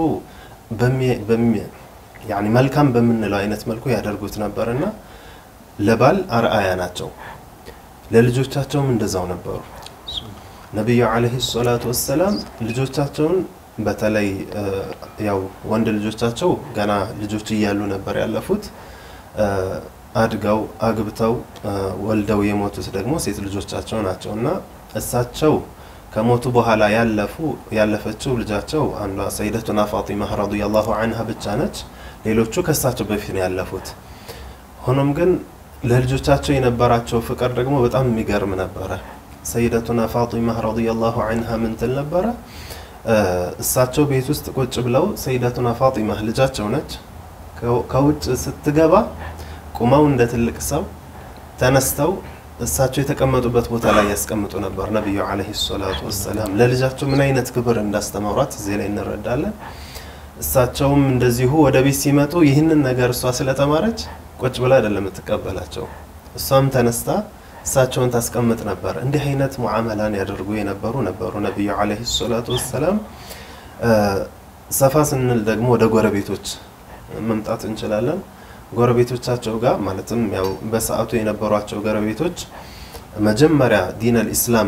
C: ያኔ መልካም በምንለው አይነት መልኩ ያደርጉት ነበርና ለባል አርአያ ናቸው። ለልጆቻቸውም እንደዛው ነበሩ። ነቢዩ ዓለይሂ ሰላቱ ወሰላም ልጆቻቸውን በተለይ ያው ወንድ ልጆቻቸው ገና ልጆች እያሉ ነበር ያለፉት። አድገው አግብተው ወልደው የሞቱት ደግሞ ሴት ልጆቻቸው ናቸው እና እሳቸው ከሞቱ በኋላ ያለፉ ያለፈችው ልጃቸው አንዷ ሰይደቱና ፋጢማ ረዲየላሁ አንሃ ብቻ ነች። ሌሎቹ ከእሳቸው በፊት ነው ያለፉት። ሆኖም ግን ለልጆቻቸው የነበራቸው ፍቅር ደግሞ በጣም የሚገርም ነበረ። ሰይደቱና ፋጢማ ረዲየላሁ አንሃ ምን ትል ነበረ? እሳቸው ቤት ውስጥ ቁጭ ብለው ሰይደቱና ፋጢማ ልጃቸው ነች። ከውጭ ስትገባ ቁመው እንደ ትልቅ ሰው ተነስተው እሳቸው የተቀመጡበት ቦታ ላይ ያስቀምጡ ነበር። ነቢዩ ዓለይሂ ሰላቱ ወሰላም ለልጃቸው ምን አይነት ክብር እንዳስተማሯት እዚህ ላይ እንረዳለን። እሳቸውም እንደዚሁ ወደ ቤት ሲመጡ ይህንን ነገር እሷ ስለተማረች ቁጭ ብላ አይደለም የምትቀበላቸው፣ እሷም ተነስታ እሳቸውን ታስቀምጥ ነበር። እንዲህ አይነት ሙዓመላን ያደርጉ የነበሩ ነበሩ ነቢዩ ዓለይሂ ሰላቱ ወሰላም። ሰፋ ስንል ደግሞ ወደ ጎረቤቶች መምጣት እንችላለን። ጎረቤቶቻቸው ጋር ማለትም ያው በሰዓቱ የነበሯቸው ጎረቤቶች መጀመሪያ ዲን አልኢስላም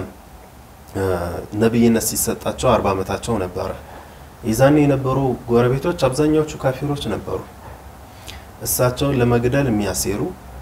C: ነቢይነት ሲሰጣቸው አርባ ዓመታቸው ነበረ። የዛኔ የነበሩ ጎረቤቶች አብዛኛዎቹ ካፊሮች ነበሩ። እሳቸውን ለመግደል የሚያሴሩ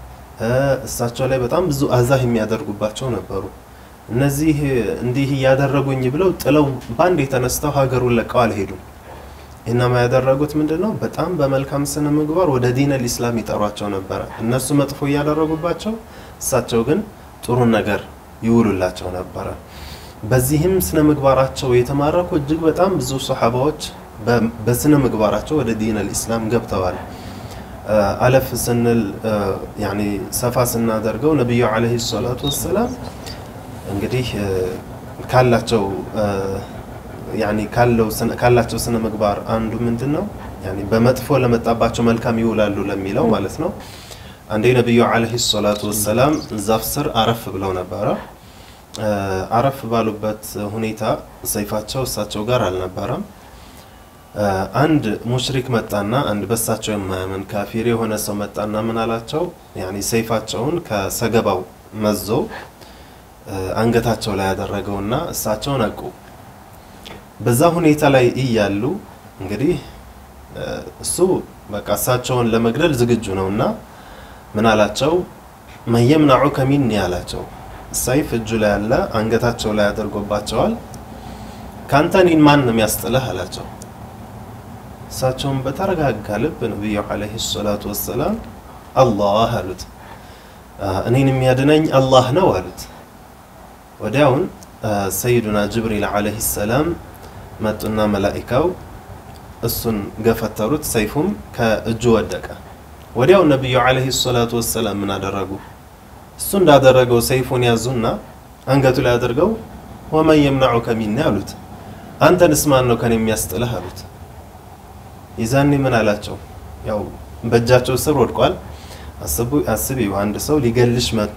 C: እሳቸው ላይ በጣም ብዙ አዛህ የሚያደርጉባቸው ነበሩ። እነዚህ እንዲህ እያደረጉኝ ብለው ጥለው በአንድ የተነስተው ሀገሩን ለቀው አልሄዱም። ኢናማ ያደረጉት ምንድን ነው? በጣም በመልካም ስነ ምግባር ወደ ዲን አልኢስላም ይጠሯቸው ነበረ። እነሱ መጥፎ እያደረጉባቸው፣ እሳቸው ግን ጥሩን ነገር ይውሉላቸው ነበረ። በዚህም ስነ ምግባራቸው የተማረኩ እጅግ በጣም ብዙ ሰሓባዎች በስነ ምግባራቸው ወደ ዲን አልኢስላም ገብተዋል። አለፍ ስንል ያኒ ሰፋ ስናደርገው ነቢዩ ዓለይሂ ሰላቱ ወሰላም እንግዲህ ካላቸው ያኒ ካለው ካላቸው ስነ ምግባር አንዱ ምንድን ነው? ያኒ በመጥፎ ለመጣባቸው መልካም ይውላሉ ለሚለው ማለት ነው። አንዴ ነቢዩ ዓለይሂ ሰላቱ ወሰላም ዛፍ ስር አረፍ ብለው ነበረ። አረፍ ባሉበት ሁኔታ ሰይፋቸው እሳቸው ጋር አልነበረም። አንድ ሙሽሪክ መጣና አንድ በሳቸው የማያምን ካፊር የሆነ ሰው መጣና ምን አላቸው? ያኒ ሰይፋቸውን ከሰገባው መዞ አንገታቸው ላይ ያደረገውና እሳቸው ነቁ። በዛ ሁኔታ ላይ እያሉ እንግዲህ እሱ በቃ እሳቸውን ለመግደል ዝግጁ ነውና ምን አላቸው? መየምናዑከ ሚኒ አላቸው። ሰይፍ እጁ ላይ ያለ አንገታቸው ላይ አድርጎባቸዋል። ከአንተ እኔን ማን ነው የሚያስጥልህ አላቸው። እሳቸውን በተረጋጋ ልብ ነቢዩ ዓለይሂ ሰላቱ ወሰላም አላህ አሉት። እኔን የሚያድነኝ አላህ ነው አሉት። ወዲያውን ሰይዱና ጅብሪል ዓለይሂ ሰላም መጡና መላኢካው እሱን ገፈተሩት። ሰይፉም ከእጁ ወደቀ። ወዲያው ነቢዩ ዓለይሂ ሰላቱ ወሰላም ምን አደረጉ? እሱ እንዳደረገው ሰይፉን ያዙና አንገቱ ላይ አድርገው ወመን የምናዑከ ሚኒ አሉት። አንተንስ ማን ነው ከኔ የሚያስጥልህ አሉት። ይዛኔ ምን አላቸው? ያው በእጃቸው ስር ወድቋል። አስቢው አንድ ሰው ሊገልሽ መጥቶ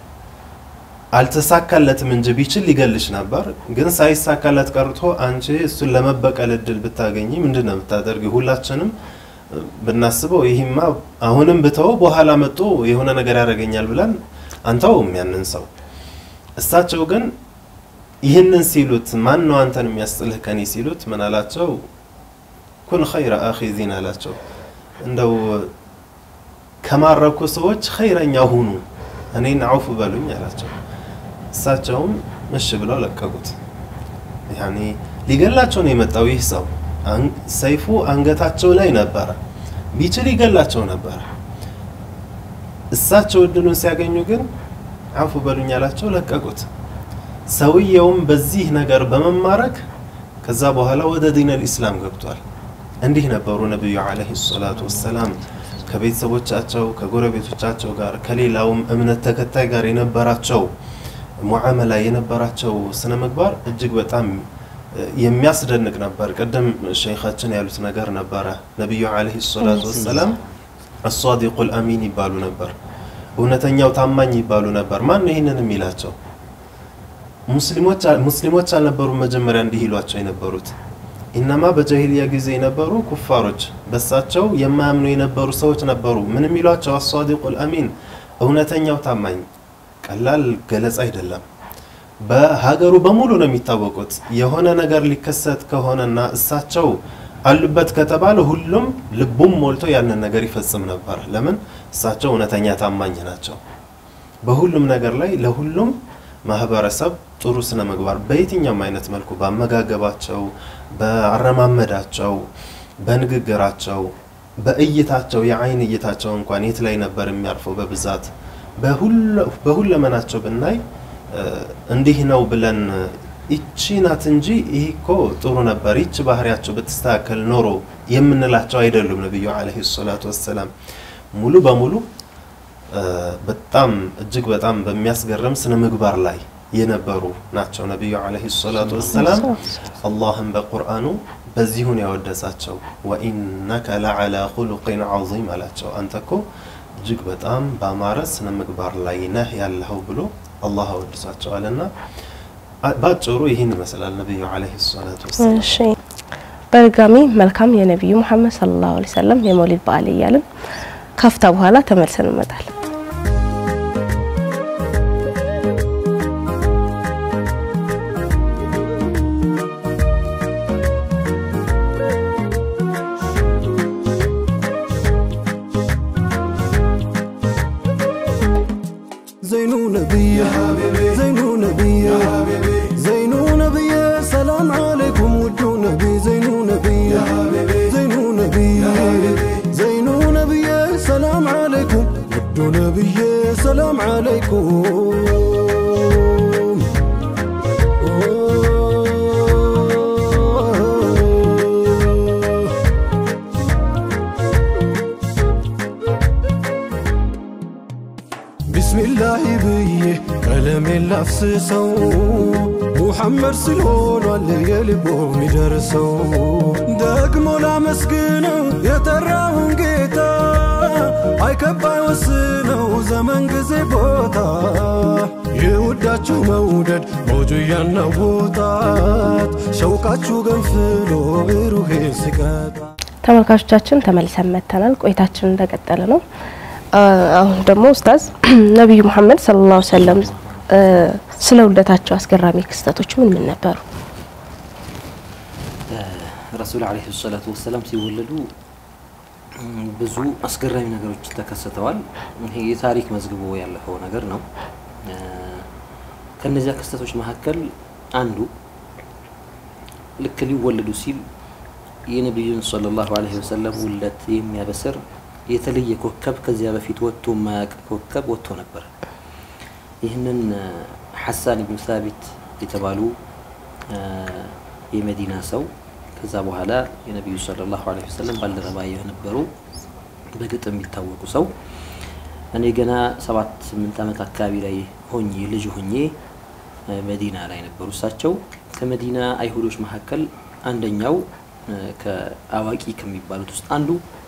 C: አልተሳካለትም እንጂ ቢችል ሊገልሽ ነበር። ግን ሳይሳካለት ቀርቶ አንቺ እሱን ለመበቀል እድል ብታገኝ ምንድን ነው የምታደርጊ? ሁላችንም ብናስበው ይህማ አሁንም ብተው በኋላ መጥቶ የሆነ ነገር ያደርገኛል ብለን አንተውም ያንን ሰው። እሳቸው ግን ይህንን ሲሉት ማን ነው አንተን የሚያስጥልህ ከኔ ሲሉት ምን አላቸው? ኩን ኸይረ አኺዚን አላቸው። እንደው ከማረኩ ሰዎች ኸይረኛ ሁኑ፣ እኔን አውፍ በሉኝ አላቸው። እሳቸውም እሺ ብለው ለቀቁት። ያኔ ሊገላቸው ነው የመጣው ይህ ሰው። ሰይፉ አንገታቸው ላይ ነበረ፣ ቢችል ይገላቸው ነበረ። እሳቸው እድሉን ሲያገኙ ግን አፉ በሉኝ አላቸው፣ ለቀቁት። ሰውየውም በዚህ ነገር በመማረክ ከዛ በኋላ ወደ ዲን አልኢስላም ገብቷል። እንዲህ ነበሩ ነቢዩ ዓለይሂ ሰላቱ ወሰላም ከቤተሰቦቻቸው ከጎረቤቶቻቸው ጋር ከሌላውም እምነት ተከታይ ጋር የነበራቸው ሙዓመላ የነበራቸው ስነ ምግባር እጅግ በጣም የሚያስደንቅ ነበር። ቅድም ሸይኻችን ያሉት ነገር ነበረ። ነቢዩ ዓለይሂ ሰላቱ ወሰላም አሷዲቁል አሚን ይባሉ ነበር። እውነተኛው ታማኝ ይባሉ ነበር። ማን ነው ይህንን የሚላቸው? ሙስሊሞች አልነበሩም መጀመሪያ እንዲህ ይሏቸው የነበሩት። ኢነማ በጃሂልያ ጊዜ የነበሩ ኩፋሮች በሳቸው የማያምኑ የነበሩ ሰዎች ነበሩ። ምን የሚሏቸው? አሷዲቁል አሚን እውነተኛው ታማኝ። ቀላል ገለጻ አይደለም። በሀገሩ በሙሉ ነው የሚታወቁት። የሆነ ነገር ሊከሰት ከሆነና እሳቸው አሉበት ከተባለ ሁሉም ልቡም ሞልቶ ያንን ነገር ይፈጽም ነበር። ለምን? እሳቸው እውነተኛ ታማኝ ናቸው። በሁሉም ነገር ላይ ለሁሉም ማህበረሰብ ጥሩ ስነ ምግባር በየትኛውም አይነት መልኩ በአመጋገባቸው፣ በአረማመዳቸው፣ በንግግራቸው፣ በእይታቸው የአይን እይታቸው እንኳን የት ላይ ነበር የሚያርፈው በብዛት በሁለመናቸው ብናይ እንዲህ ነው ብለን ይቺ ናት እንጂ ይህ እኮ ጥሩ ነበር፣ ይቺ ባህሪያቸው ብትስተካከል ኖሮ የምንላቸው አይደሉም። ነቢዩ ዓለይሂ ሰላቱ ወሰላም ሙሉ በሙሉ በጣም እጅግ በጣም በሚያስገርም ስነ ምግባር ላይ የነበሩ ናቸው። ነቢዩ ዓለይሂ ሰላቱ ወሰላም አላህም በቁርአኑ በዚሁን ያወደሳቸው ወኢነከ ለዓላ ኹሉቂን ዐዚም አላቸው። አንተ እኮ እጅግ በጣም በአማረ ስነ ምግባር ላይ ነህ ያለኸው ብሎ አላህ አወድሳቸዋልና ባጭሩ ይህን ይመስላል ነቢዩ ዓለይሂ ሰላቱ ወሰላም።
A: እሺ በድጋሚ መልካም የነቢዩ ሙሐመድ ሰለላሁ ዐለይሂ ወሰለም የመውሊድ በዓል እያልን ካፍታ በኋላ ተመልሰን እንመጣለን።
D: ዘይኑ ነብይ ዘይኑ ነብይ ዘይኑ ነብይ ሰላም ዓለይኩም ውዱ ነብይ ዘይኑ ነብይ ዘይኑ ነብይ ዘይኑ ነብይ ሰላም ዓለይኩም ውዱ ነብይ ሰላም ዓለይኩም ቢስሚላሂ ብዬ ቀለሜን ላፍስሰው ሙሐመድ ስለሆኗል የልቦ የሚደርሰው ደግሞ ላመስግነው የጠራውን ጌታ አይከባ ወስነው ዘመን ጊዜ ቦታ የውዳችሁ መውደድ ሞጁ እያናወጣት ሸውቃችሁ ገንፍሎ ብሩሄ ሲቀጣ
A: ተመልካቾቻችን ተመልሰን መጥተናል። ቆይታችን እንደቀጠለ ነው። አሁን ደግሞ ኡስታዝ ነቢዩ መሐመድ ሰለላሁ ዐለይሂ ወሰለም ስለ ውልደታቸው አስገራሚ ክስተቶች ምን ምን ነበሩ?
B: ረሱል ዓለይሂ ሰላቱ ወሰላም ሲወለዱ ብዙ አስገራሚ ነገሮች ተከስተዋል። ይሄ የታሪክ መዝግቦ ያለፈው ነገር ነው። ከነዚያ ክስተቶች መካከል አንዱ ልክ ሊወለዱ ሲል የነቢዩን ሰለላሁ ዐለይሂ ወሰለም ውልደት የሚያበስር የተለየ ኮከብ ከዚያ በፊት ወጥቶ የማያውቅ ኮከብ ወጥቶ ነበር። ይህንን ሐሳን ኢብኑ ሳቢት የተባሉ የመዲና ሰው ከዛ በኋላ የነቢዩ ሰለላሁ ዐለይሂ ወሰለም ባልደረባ የነበሩ በግጥም የሚታወቁ ሰው እኔ ገና ሰባት ስምንት ዓመት አካባቢ ላይ ሆኜ ልጅ ሆኜ መዲና ላይ ነበሩ። እሳቸው ከመዲና አይሁዶች መካከል አንደኛው ከአዋቂ ከሚባሉት ውስጥ አንዱ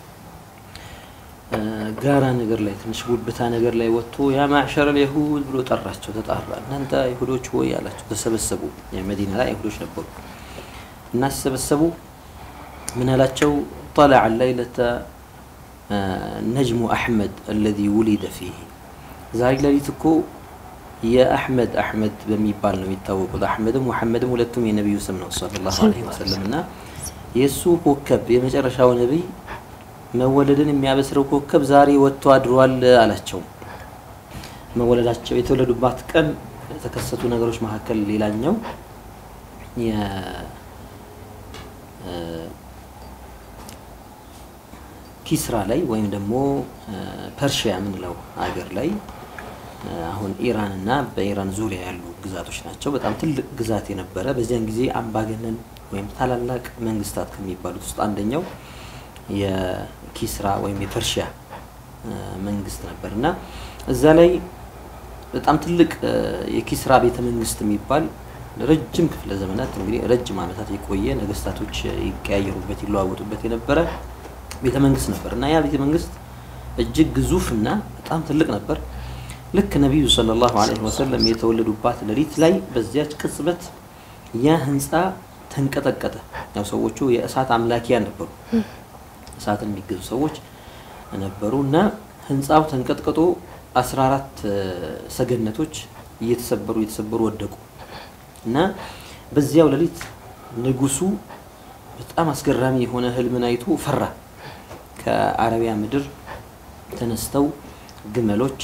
B: ጋራ ነገር ላይ ትንሽ ጉብታ ነገር ላይ ወጥቶ ያ ማዕሸረ የሁድ ብሎ ጠራቸው። ተጣራ። እናንተ አይሁዶች ሆይ አላቸው። ተሰበሰቡ። መዲና ላይ አይሁዶች ነበሩ እና ሲሰበሰቡ ምን አላቸው? ጠለዐ ለይለተ ነጅሙ አሕመድ አለዚ ውሊደ ፊህ ዛሬ ሌሊት እኮ የአሕመድ አሕመድ በሚባል ነው የሚታወቁት። አሕመድም ሙሐመድም ሁለቱም የነቢዩ ስም ነው ሰለላሁ ዐለይሂ ወሰለም እና የእሱ ኮከብ የመጨረሻው ነቢይ መወለድን የሚያበስረው ኮከብ ዛሬ ወጥቶ አድሯል አላቸው። መወለዳቸው የተወለዱባት ቀን የተከሰቱ ነገሮች መካከል ሌላኛው ኪስራ ላይ ወይም ደግሞ ፐርሺያ የምንለው ሀገር ላይ አሁን ኢራን እና በኢራን ዙሪያ ያሉ ግዛቶች ናቸው። በጣም ትልቅ ግዛት የነበረ በዚያን ጊዜ አምባገነን ወይም ታላላቅ መንግስታት ከሚባሉት ውስጥ አንደኛው የኪስራ ወይም የፐርሺያ መንግስት ነበር እና እዛ ላይ በጣም ትልቅ የኪስራ ቤተ መንግስት የሚባል ረጅም ክፍለ ዘመናት እንግዲህ ረጅም ዓመታት የቆየ ነገስታቶች ይቀያየሩበት ይለዋወጡበት የነበረ ቤተ መንግስት ነበር እና ያ ቤተ መንግስት እጅግ ግዙፍ እና በጣም ትልቅ ነበር። ልክ ነቢዩ ሰለላሁ ዐለይሂ ወሰለም የተወለዱባት ሌሊት ላይ በዚያች ቅጽበት ያ ህንፃ ተንቀጠቀጠ። ያው ሰዎቹ የእሳት አምላኪያን ነበሩ፣ እሳትን የሚገዙ ሰዎች ነበሩ እና ህንፃው ተንቀጥቅጦ 14 ሰገነቶች እየተሰበሩ እየተሰበሩ ወደቁ እና በዚያው ሌሊት ንጉሱ በጣም አስገራሚ የሆነ ህልምን አይቶ ፈራ። ከአረቢያ ምድር ተነስተው ግመሎች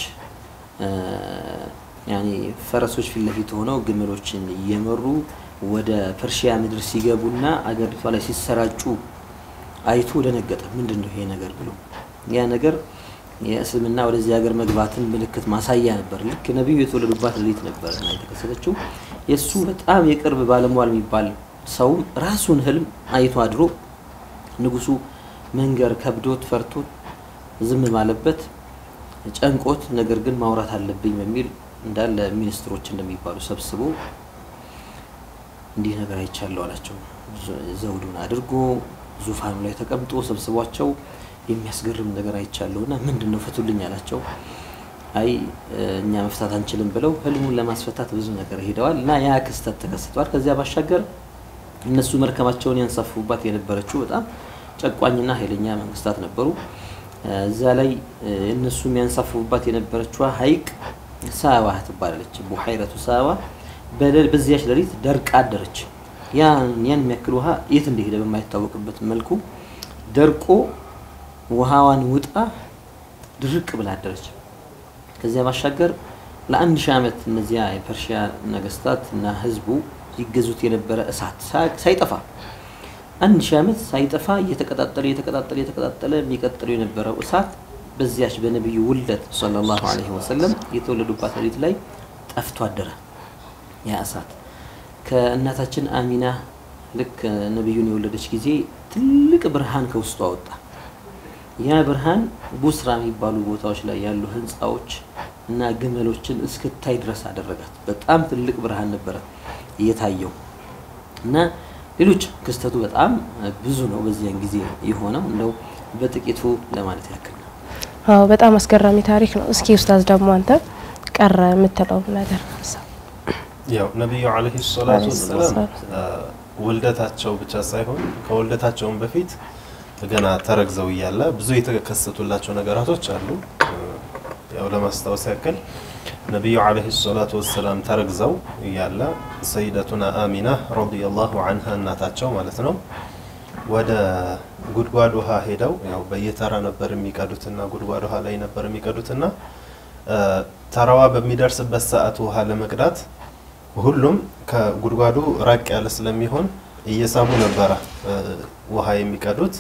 B: ያኔ ፈረሶች ፊት ለፊት ሆነው ግመሎችን እየመሩ ወደ ፐርሺያ ምድር ሲገቡና አገሪቷ ላይ ሲሰራጩ አይቶ ደነገጠ። ምንድን ነው ይሄ ነገር ብሎ ያ ነገር የእስልምና ወደዚህ ሀገር መግባትን ምልክት ማሳያ ነበር። ልክ ነቢዩ የተወለዱባት ሌሊት ነበር እና የተከሰተችው የእሱ በጣም የቅርብ ባለሟል የሚባል ሰውም ራሱን ህልም አይቶ አድሮ ንጉሱ መንገር ከብዶት ፈርቶት ዝም ባለበት ጨንቆት፣ ነገር ግን ማውራት አለብኝ በሚል እንዳለ ሚኒስትሮች እንደሚባሉ ሰብስቦ እንዲህ ነገር አይቻለሁ አላቸው። ዘውዱን አድርጎ ዙፋኑ ላይ ተቀምጦ ሰብስቧቸው የሚያስገርም ነገር አይቻለሁ እና ምንድን ነው ፍቱልኝ አላቸው። አይ እኛ መፍታት አንችልም ብለው ህልሙን ለማስፈታት ብዙ ነገር ሄደዋል እና ያ ክስተት ተከስቷል። ከዚያ ባሻገር እነሱ መርከባቸውን ያንሳፉባት የነበረችው በጣም ጨቋኝና ኃይለኛ መንግስታት ነበሩ። እዛ ላይ እነሱ የሚያንሳፍፉባት የነበረችዋ ሀይቅ ሳዋ ትባላለች። ቡሐይረቱ ሳዋ በዚያች ሌሊት ደርቃ አደረች። ያን ያን የሚያክል ውሃ የት እንደሄደ በማይታወቅበት መልኩ ደርቆ ውሃዋን ውጣ ድርቅ ብላ አደረች። ከዚያ ባሻገር ለአንድ ሺህ ዓመት እነዚያ የፐርሺያ ነገስታት እና ህዝቡ ይገዙት የነበረ እሳት ሳይጠፋ አንድ ሺህ ዓመት ሳይጠፋ እየተቀጣጠለ እየተቀጣጠለ እየተቀጣጠለ የሚቀጥለው የነበረው እሳት በዚያች በነቢዩ ውልደት ሰለላሁ ዐለይሂ ወሰለም የተወለዱባት ሌሊት ላይ ጠፍቶ አደረ። ያ እሳት ከእናታችን አሚና ልክ ነቢዩን የወለደች ጊዜ ትልቅ ብርሃን ከውስጡ አወጣ። ያ ብርሃን ቡስራ የሚባሉ ቦታዎች ላይ ያሉ ህንፃዎች እና ግመሎችን እስክታይ ድረስ አደረጋት። በጣም ትልቅ ብርሃን ነበረ እየታየው እና ሌሎች ክስተቱ በጣም ብዙ ነው በዚያን ጊዜ የሆነው እንደው በጥቂቱ ለማለት ያክል ነው።
A: አዎ በጣም አስገራሚ ታሪክ ነው። እስኪ ኡስታዝ ደግሞ አንተ ቀረ የምትለው ነገር ሀሳብ
C: ያው ነቢዩ ዓለይሂ ሰላቱ ወሰላም ውልደታቸው ብቻ ሳይሆን ከውልደታቸውን በፊት ገና ተረግዘው እያለ ብዙ የተከሰቱላቸው ነገራቶች አሉ። ያው ለማስታወስ ያክል ነቢዩ ዓለይሂ ሰላቱ ወሰላም ተረግዘው እያለ ሰይደቱና አሚና ረዲየላሁ አንሃ እናታቸው ማለት ነው ወደ ጉድጓድ ውሃ ሄደው ያው በየተራ ነበር የሚቀዱትና ጉድጓድ ውሃ ላይ ነበር የሚቀዱትና ተራዋ በሚደርስበት ሰዓት ውሃ ለመቅዳት ሁሉም ከጉድጓዱ ራቅ ያለ ስለሚሆን እየሳቡ ነበረ ውሃ የሚቀዱት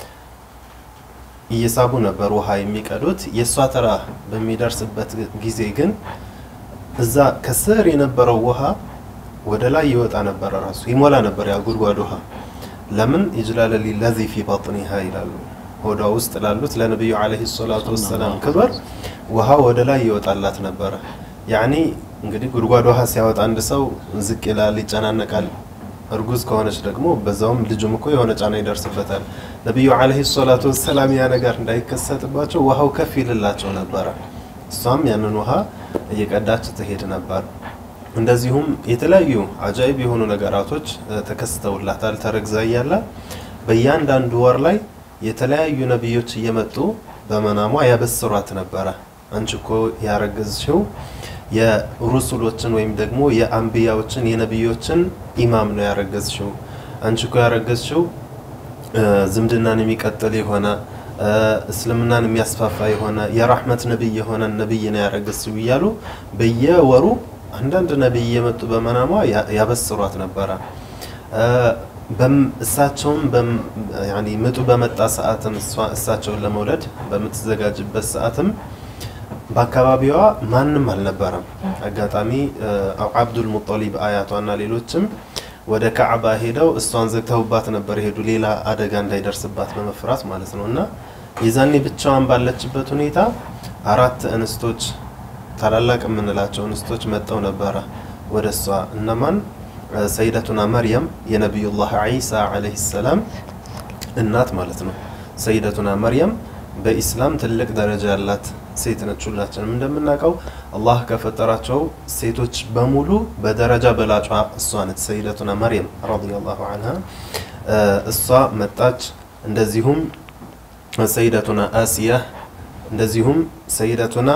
C: እየሳቡ ነበር ውሃ የሚቀዱት። የእሷ ተራ በሚደርስበት ጊዜ ግን እዛ ከስር የነበረው ውሃ ወደ ላይ ይወጣ ነበረ፣ ራሱ ይሞላ ነበር ያ ጉድጓድ ውሃ። ለምን ይጅላለ ሊለዚ ፊ ባጥኒሃ ይላሉ። ሆዷ ውስጥ ላሉት ለነቢዩ ዓለይሂ ሰላቱ ወሰላም ክብር ውሃ ወደ ላይ ይወጣላት ነበረ። ያኒ እንግዲህ ጉድጓድ ውሃ ሲያወጣ አንድ ሰው ዝቅ ይላል፣ ይጨናነቃል። እርጉዝ ከሆነች ደግሞ በዛውም ልጁም እኮ የሆነ ጫና ይደርስበታል። ነቢዩ ዓለይሂ ሰላቱ ወሰላም ያ ነገር እንዳይከሰትባቸው ውሃው ከፍ ይልላቸው ነበረ። እሷም ያንን ውሃ እየቀዳች ትሄድ ነበር። እንደዚሁም የተለያዩ አጃይብ የሆኑ ነገራቶች ተከስተውላታል። ተረግዛ እያለ በእያንዳንዱ ወር ላይ የተለያዩ ነቢዮች እየመጡ በመናሟ ያበስሯት ነበረ። አንቺ እኮ ያረገዝሽው የሩሱሎችን ወይም ደግሞ የአንቢያዎችን የነቢዮችን ኢማም ነው ያረገዝሽው። አንቺ እኮ ያረገዝሽው ዝምድናን የሚቀጥል የሆነ እስልምናን የሚያስፋፋ የሆነ የራህመት ነቢይ የሆነ ነቢይ ነው ያረገዝሽው እያሉ በየወሩ አንዳንድ ነቢይ እየመጡ በመናሟ ያበስሯት ነበረ። እሳቸውም ምጡ በመጣ ሰዓትም እሳቸውን ለመውለድ በምትዘጋጅበት ሰዓትም በአካባቢዋ ማንም አልነበረም። አጋጣሚ አብዱል ሙጠሊብ አያቷና ሌሎችም ወደ ካዕባ ሄደው እሷን ዘግተውባት ነበር ሄዱ፣ ሌላ አደጋ እንዳይደርስባት በመፍራት ማለት ነው። እና የዛኔ ብቻዋን ባለችበት ሁኔታ አራት እንስቶች ታላላቅ የምንላቸው እንስቶች መጠው ነበረ ወደ እሷ። እነማን? ሰይደቱና መርየም የነቢዩላህ ዒሳ ዓለይሂ ሰላም እናት ማለት ነው። ሰይደቱና መርየም በኢስላም ትልቅ ደረጃ ያላት ሴት ነች። ሁላችንም እንደምናውቀው አላህ ከፈጠራቸው ሴቶች በሙሉ በደረጃ በላጯ እሷ ነች። ሰይደቱና መርየም ረዲየላሁ አንሃ እሷ መጣች። እንደዚሁም ሰይደቱና አሲያ፣ እንደዚሁም ሰይደቱና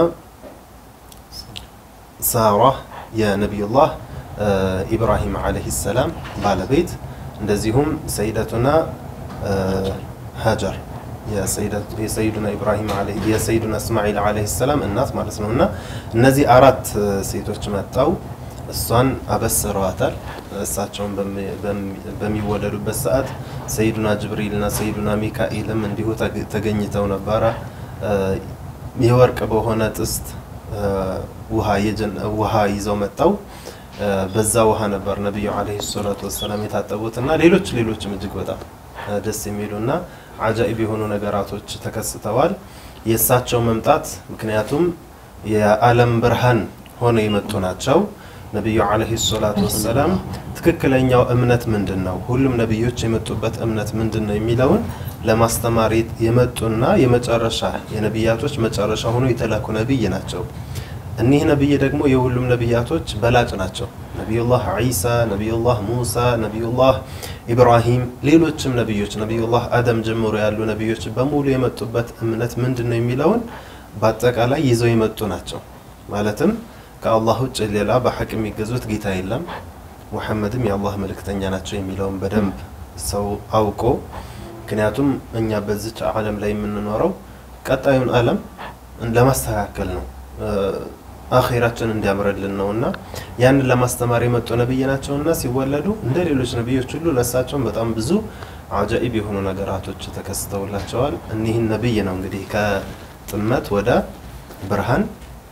C: ሳራ የነቢዩላህ ኢብራሂም ዓለይሂ ሰላም ባለቤት፣ እንደዚሁም ሰይደቱና ሀጀር የሰይዱና ኢብራሂም የሰይዱና እስማኤል ዓለይሂ ሰላም እናት ማለት ነው። እና እነዚህ አራት ሴቶች መጣው እሷን አበስረዋታል። እሳቸውን በሚወለዱበት ሰዓት ሰይዱና ጅብሪልና ሰይዱና ሚካኤልም እንዲሁ ተገኝተው ነበረ። የወርቅ በሆነ ጥስት ውሃ ይዘው መጣው። በዛ ውሃ ነበር ነቢዩ ዓለይሂ ሰላቱ ወሰላም የታጠቡት እና ሌሎች ሌሎችም እጅግ በጣም ደስ የሚሉና አጃኢብ የሆኑ ነገራቶች ተከስተዋል። የእሳቸው መምጣት ምክንያቱም የዓለም ብርሃን ሆነው የመጡ ናቸው። ነቢዩ ዓለይሂ ሰላቱ ወሰላም ትክክለኛው እምነት ምንድን ነው፣ ሁሉም ነቢዮች የመጡበት እምነት ምንድን ነው የሚለውን ለማስተማር የመጡና የመጨረሻ የነቢያቶች መጨረሻ ሆኖ የተላኩ ነቢይ ናቸው። እኒህ ነቢይ ደግሞ የሁሉም ነቢያቶች በላጭ ናቸው። ነቢዩላህ ዒሳ፣ ነቢዩላህ ሙሳ፣ ነቢዩላህ ኢብራሂም፣ ሌሎችም ነቢዮች ነቢዩላህ አደም ጀምሮ ያሉ ነቢዮች በሙሉ የመጡበት እምነት ምንድን ነው የሚለውን በአጠቃላይ ይዘው የመጡ ናቸው። ማለትም ከአላህ ውጭ ሌላ በሐቅ የሚገዙት ጌታ የለም፣ ሙሐመድም የአላህ መልእክተኛ ናቸው የሚለውን በደንብ ሰው አውቆ ምክንያቱም እኛ በዚች ዓለም ላይ የምንኖረው ቀጣዩን ዓለም ለማስተካከል ነው አኼራችን እንዲያምርልን ነው እና ያንን ለማስተማር የመጡ ነቢይ ናቸው እና ሲወለዱ እንደ ሌሎች ነቢዮች ሁሉ ለእሳቸውም በጣም ብዙ አጃኢብ የሆኑ ነገራቶች ተከስተውላቸዋል። እኒህን ነቢይ ነው እንግዲህ ከጥመት ወደ ብርሃን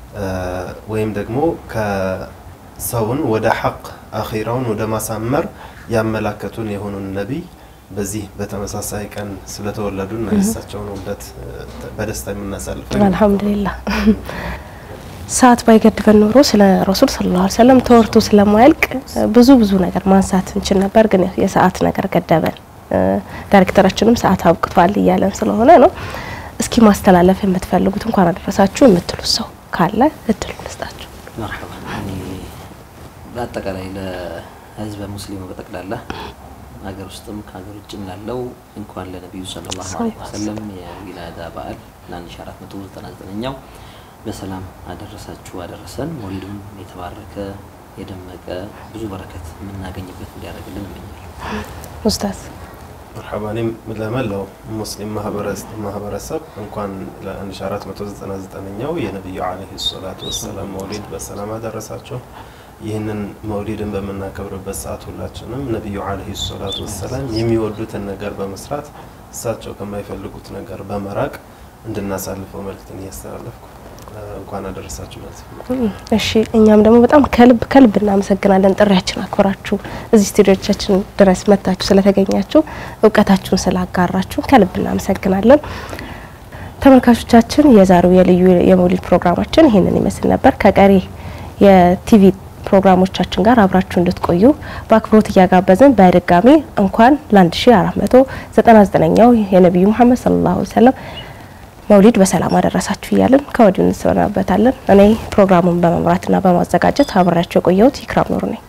C: ወይም ደግሞ ከሰውን ወደ ሐቅ አኼራውን ወደ ማሳመር ያመላከቱን የሆኑን ነቢይ በዚህ በተመሳሳይ ቀን ስለተወለዱ እና የእሳቸውን ውልደት በደስታ የምናሳልፈው
A: አልሐምዱሊላህ። ሰዓት ባይገድበን ኖሮ ስለ ረሱል ሰለላሁ ዐለይሂ ወሰለም ተወርቶ ስለማያልቅ ብዙ ብዙ ነገር ማንሳት እንችል ነበር፣ ግን የሰዓት ነገር ገደበን። ዳይሬክተራችንም ሰዓት አብቅቷል እያለን ስለሆነ ነው። እስኪ ማስተላለፍ የምትፈልጉት እንኳን አደረሳችሁ የምትሉት ሰው ካለ እድሉ ልስጣችሁ።
B: መርሐባ። እኔ በአጠቃላይ ለህዝበ ሙስሊሙ በጠቅላላ ሀገር ውስጥም ከሀገር ውጭም ላለው እንኳን ለነቢዩ ሰለላሁ ዐለይሂ ወሰለም የዊላዳ በዓል ለ1499ኛው በሰላም አደረሳችሁ አደረሰን። ወልድም የተባረከ የደመቀ ብዙ በረከት የምናገኝበት እንዲያደርግልን እመኛለሁ።
A: ኡስታዝ
C: መርሐባ። እኔም ለመላው ሙስሊም ማህበረሰብ እንኳን ለ1499ኛው የነቢዩ ዓለይሂ ሰላቱ ወሰላም መውሊድ በሰላም አደረሳቸው። ይህንን መውሊድን በምናከብርበት ሰዓት ሁላችንም ነቢዩ ዓለይሂ ሰላቱ ወሰላም የሚወዱትን ነገር በመስራት እሳቸው ከማይፈልጉት ነገር በመራቅ እንድናሳልፈው መልእክትን እያስተላለፍኩ እንኳን አደረሳችሁ ማለት ነው።
A: እሺ እኛም ደግሞ በጣም ከልብ ከልብ እናመሰግናለን። ጥሪያችን አክብራችሁ እዚህ ስቱዲዮቻችን ድረስ መጥታችሁ ስለተገኛችሁ እውቀታችሁን ስላጋራችሁ ከልብ እናመሰግናለን። ተመልካቾቻችን የዛሬው የልዩ የመውሊድ ፕሮግራማችን ይህንን ይመስል ነበር። ከቀሪ የቲቪ ፕሮግራሞቻችን ጋር አብራችሁ እንድትቆዩ በአክብሮት እያጋበዝን በድጋሚ እንኳን ለ1499ኛው የነቢዩ መሐመድ ሰለላሁ ዐለይሂ ወሰለም መውሊድ በሰላም አደረሳችሁ እያልን ከወዲሁ እንሰናበታለን። እኔ ፕሮግራሙን በመምራትና በማዘጋጀት አብሬያቸው የቆየሁት ይክራም ኑሩ ነኝ።